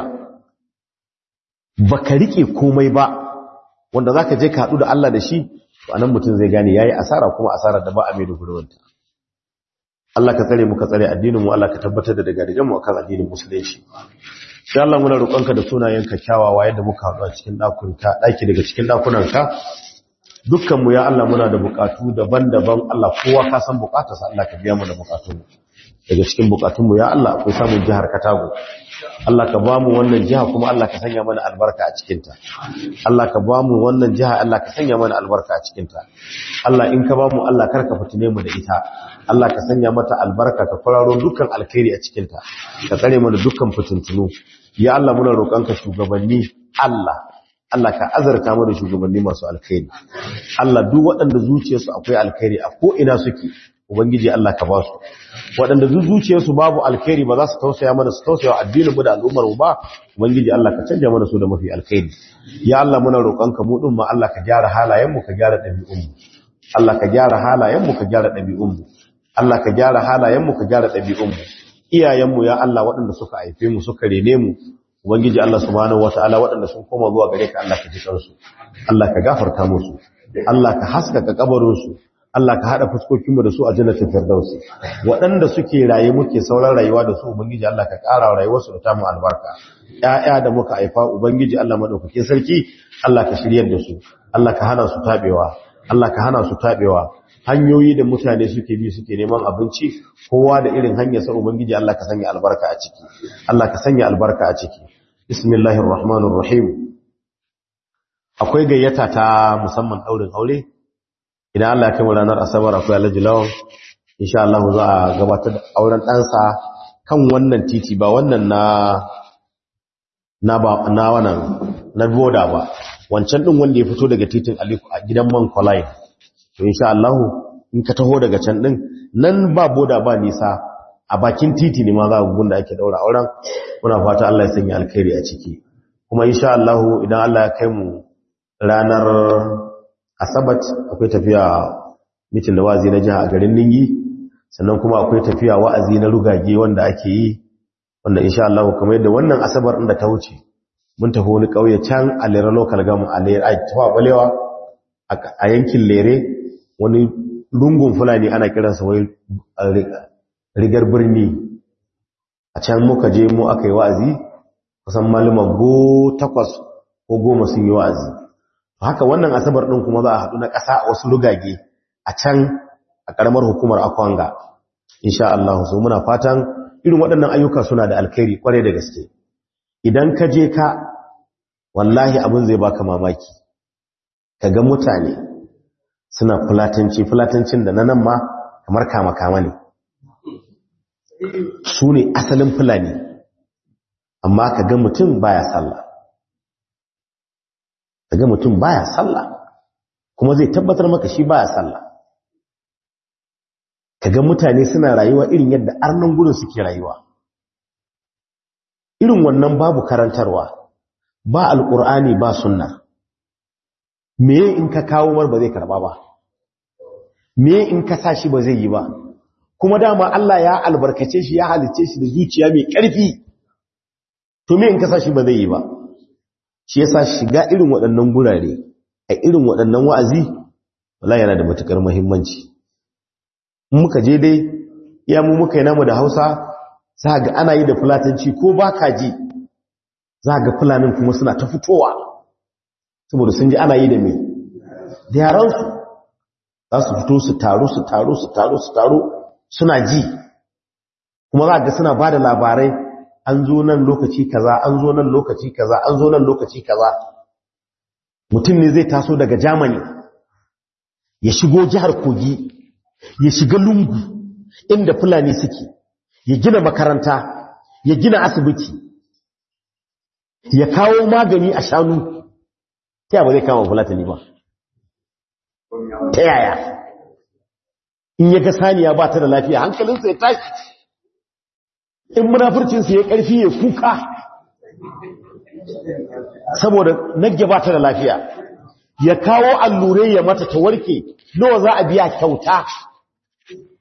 S1: baka rike komai ba wanda zaka je ka haɗu da Allah da shi to anan mutum zai gane yayi asara kuma asarar da ba a mai da gurbinta Allah ka tsare mu ka tsare addinin mu Allah ka tabbatar da daga daga mu akan addinin musulunci sai Allah muna roƙonka da sunayenka kyawawa yadda muka haɗu a cikin ɗakunka ɗaki daga cikin ɗakunanka dukkan mu ya Allah muna da buƙatu daban-daban Allah kowa ka san buƙatarsa Allah ka biya mu da buƙatun daga cikin buƙatun mu ya Allah akwai samun jihar Katago Allah ka ba mu wannan jiha kuma Allah ka sanya mana albarka a cikinta Allah ka ba mu wannan jiha Allah ka sanya mana albarka a cikinta Allah in ka ba mu Allah karka fitine mu da ita Allah ka sanya mata albarka ka fararo dukkan alkhairi a cikinta ka tsare mana dukkan fitintunu ya Allah muna roƙonka shugabanni Allah Allah ka azarta mu da shugabanni masu alkhairi Allah duk waɗanda zuciyarsu akwai alkhairi a ko ina suke ubangiji Allah ka ba su waɗanda zuciyarsu babu alkhairi ba za su tausaya mana su tausaya addinin mu da al'ummar mu ba ubangiji Allah ka canja mana su da mafi alkhairi ya Allah muna roƙonka mu din ma Allah ka gyara halayen mu ka gyara ɗabi'un mu Allah ka gyara halayen mu ka gyara ɗabi'un mu Allah ka gyara halayen mu ka gyara ɗabi'un mu iyayen mu ya Allah waɗanda suka haife mu suka rene mu ubangiji Allah subhanahu wataala waɗanda sun koma zuwa gare ka Allah ka ji kansu Allah ka gafarta musu Allah ka haskaka kabarin su Allah ka hada fuskokin mu da su a jannatin firdausi waɗanda suke raye muke sauran rayuwa da su ubangiji Allah ka ƙara rayuwar su da tamu albarka ƴaƴa da muka haifa ubangiji Allah madaukakin sarki Allah ka shiryar da su Allah ka hana su tabewa Allah ka hana su tabewa hanyoyi da mutane suke bi suke neman abinci kowa da irin hanyar sa ubangiji Allah ka sanya albarka a ciki Allah ka sanya albarka a ciki bismillahir rahmanir rahim akwai gayyata ta musamman daurin aure idan Allah ya kai mu ranar asabar akwai alhaji lawan insha Allah za a gabatar da auren ɗansa kan wannan titi ba wannan na na ba na wannan na boda ba wancan din wanda ya fito daga titin Aliko a gidan man Kolai to insha Allah in ka taho daga can din nan ba boda ba nisa a bakin titi ne ma za ku gunda ake daura auren muna fata Allah ya sanya alkhairi a ciki kuma insha Allah idan Allah ya kai mu ranar asabat akwai tafiya mitin da wazi na jiha a garin Ningi sannan kuma akwai tafiya wa'azi na rugage wanda ake yi wanda insha Allah kamar yadda wannan asabar inda ta wuce mun tafi wani kauye can a Lera local government a Lera a tawa balewa a yankin Lere wani lungun fulani ana kiransa wai rigar birni a can muka je mu aka yi wa'azi kusan malama go takwas ko goma sun yi wa'azi haka wannan asabar ɗin kuma za a haɗu na ƙasa a wasu rugage a can a ƙaramar hukumar akwanga insha Allah so muna fatan irin waɗannan ayyuka suna da alkhairi kwarai da gaske idan ka je ka wallahi abin zai baka mamaki ka ga mutane suna fulatanci fulatancin da na nan ma kamar kama-kama ne su ne asalin fulani amma ka ga mutum baya sallah ka ga mutum baya sallah kuma zai tabbatar maka shi baya sallah ka ga mutane suna rayuwa irin yadda arnan gudun suke rayuwa irin wannan babu karantarwa ba alƙur'ani ba sunna me in ka kawo mar ba zai karba ba me in ka sa shi ba zai yi ba kuma dama Allah ya albarkace shi ya halice shi da zuciya mai ƙarfi to me in ka sa shi ba zai yi ba shi yasa shiga irin waɗannan gurare a irin waɗannan wa'azi wallahi yana da matukar muhimmanci muka je dai iya mu muka yi namu da Hausa za ga ana yi da fulatanci ko ba ka ji za ga fulanin kuma suna ta fitowa saboda sun ji ana yi da me da yaransu za su fito su taru su taru su taru su taru suna ji kuma za ga suna ba da labarai an zo nan lokaci kaza an zo nan lokaci kaza an zo nan lokaci kaza mutum ne zai taso daga Germany ya shigo jihar Kogi ya shiga lungu inda fulani suke ya gina makaranta ya gina asibiti ya kawo magani a shanu ta ba zai kama fulatani ba ta yaya in ya ga saniya ba ta da lafiya hankalinsa ya tashi in munafurcinsa ya ƙarfi ya kuka saboda nagge ba ta da lafiya ya kawo allurai ya mata ta warke nawa za a biya kyauta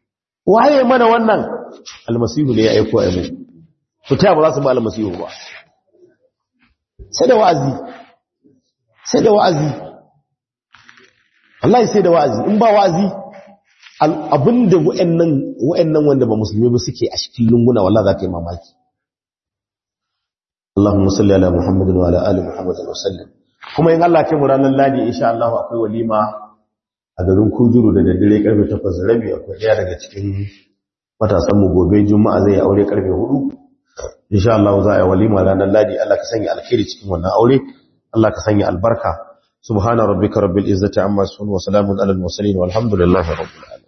S1: waye mana wannan almasihu ne ya aiko a mu to ta ba za su ba almasihu ba sai da wa'azi sai da wa'azi Allah sai da wa'azi in ba wa'azi abinda wa'annan wa'annan wanda ba musulmi ba suke a cikin lunguna wallahi za ka yi mamaki Allahumma salli ala Muhammadin wa ala ali Muhammadin wa sallim kuma in Allah kai mu ranar ladi insha Allah akwai walima a garin Kujuru da daddare karfe 8 rabi akwai daya daga cikin matasan mu gobe juma'a zai aure karfe 4 insha Allah za a yi walima ranar ladi Allah ka sanya alkhairi cikin wannan aure Allah ka sanya albarka subhana rabbika rabbil izzati amma yasifun wa salamun alal mursalin walhamdulillahi rabbil alamin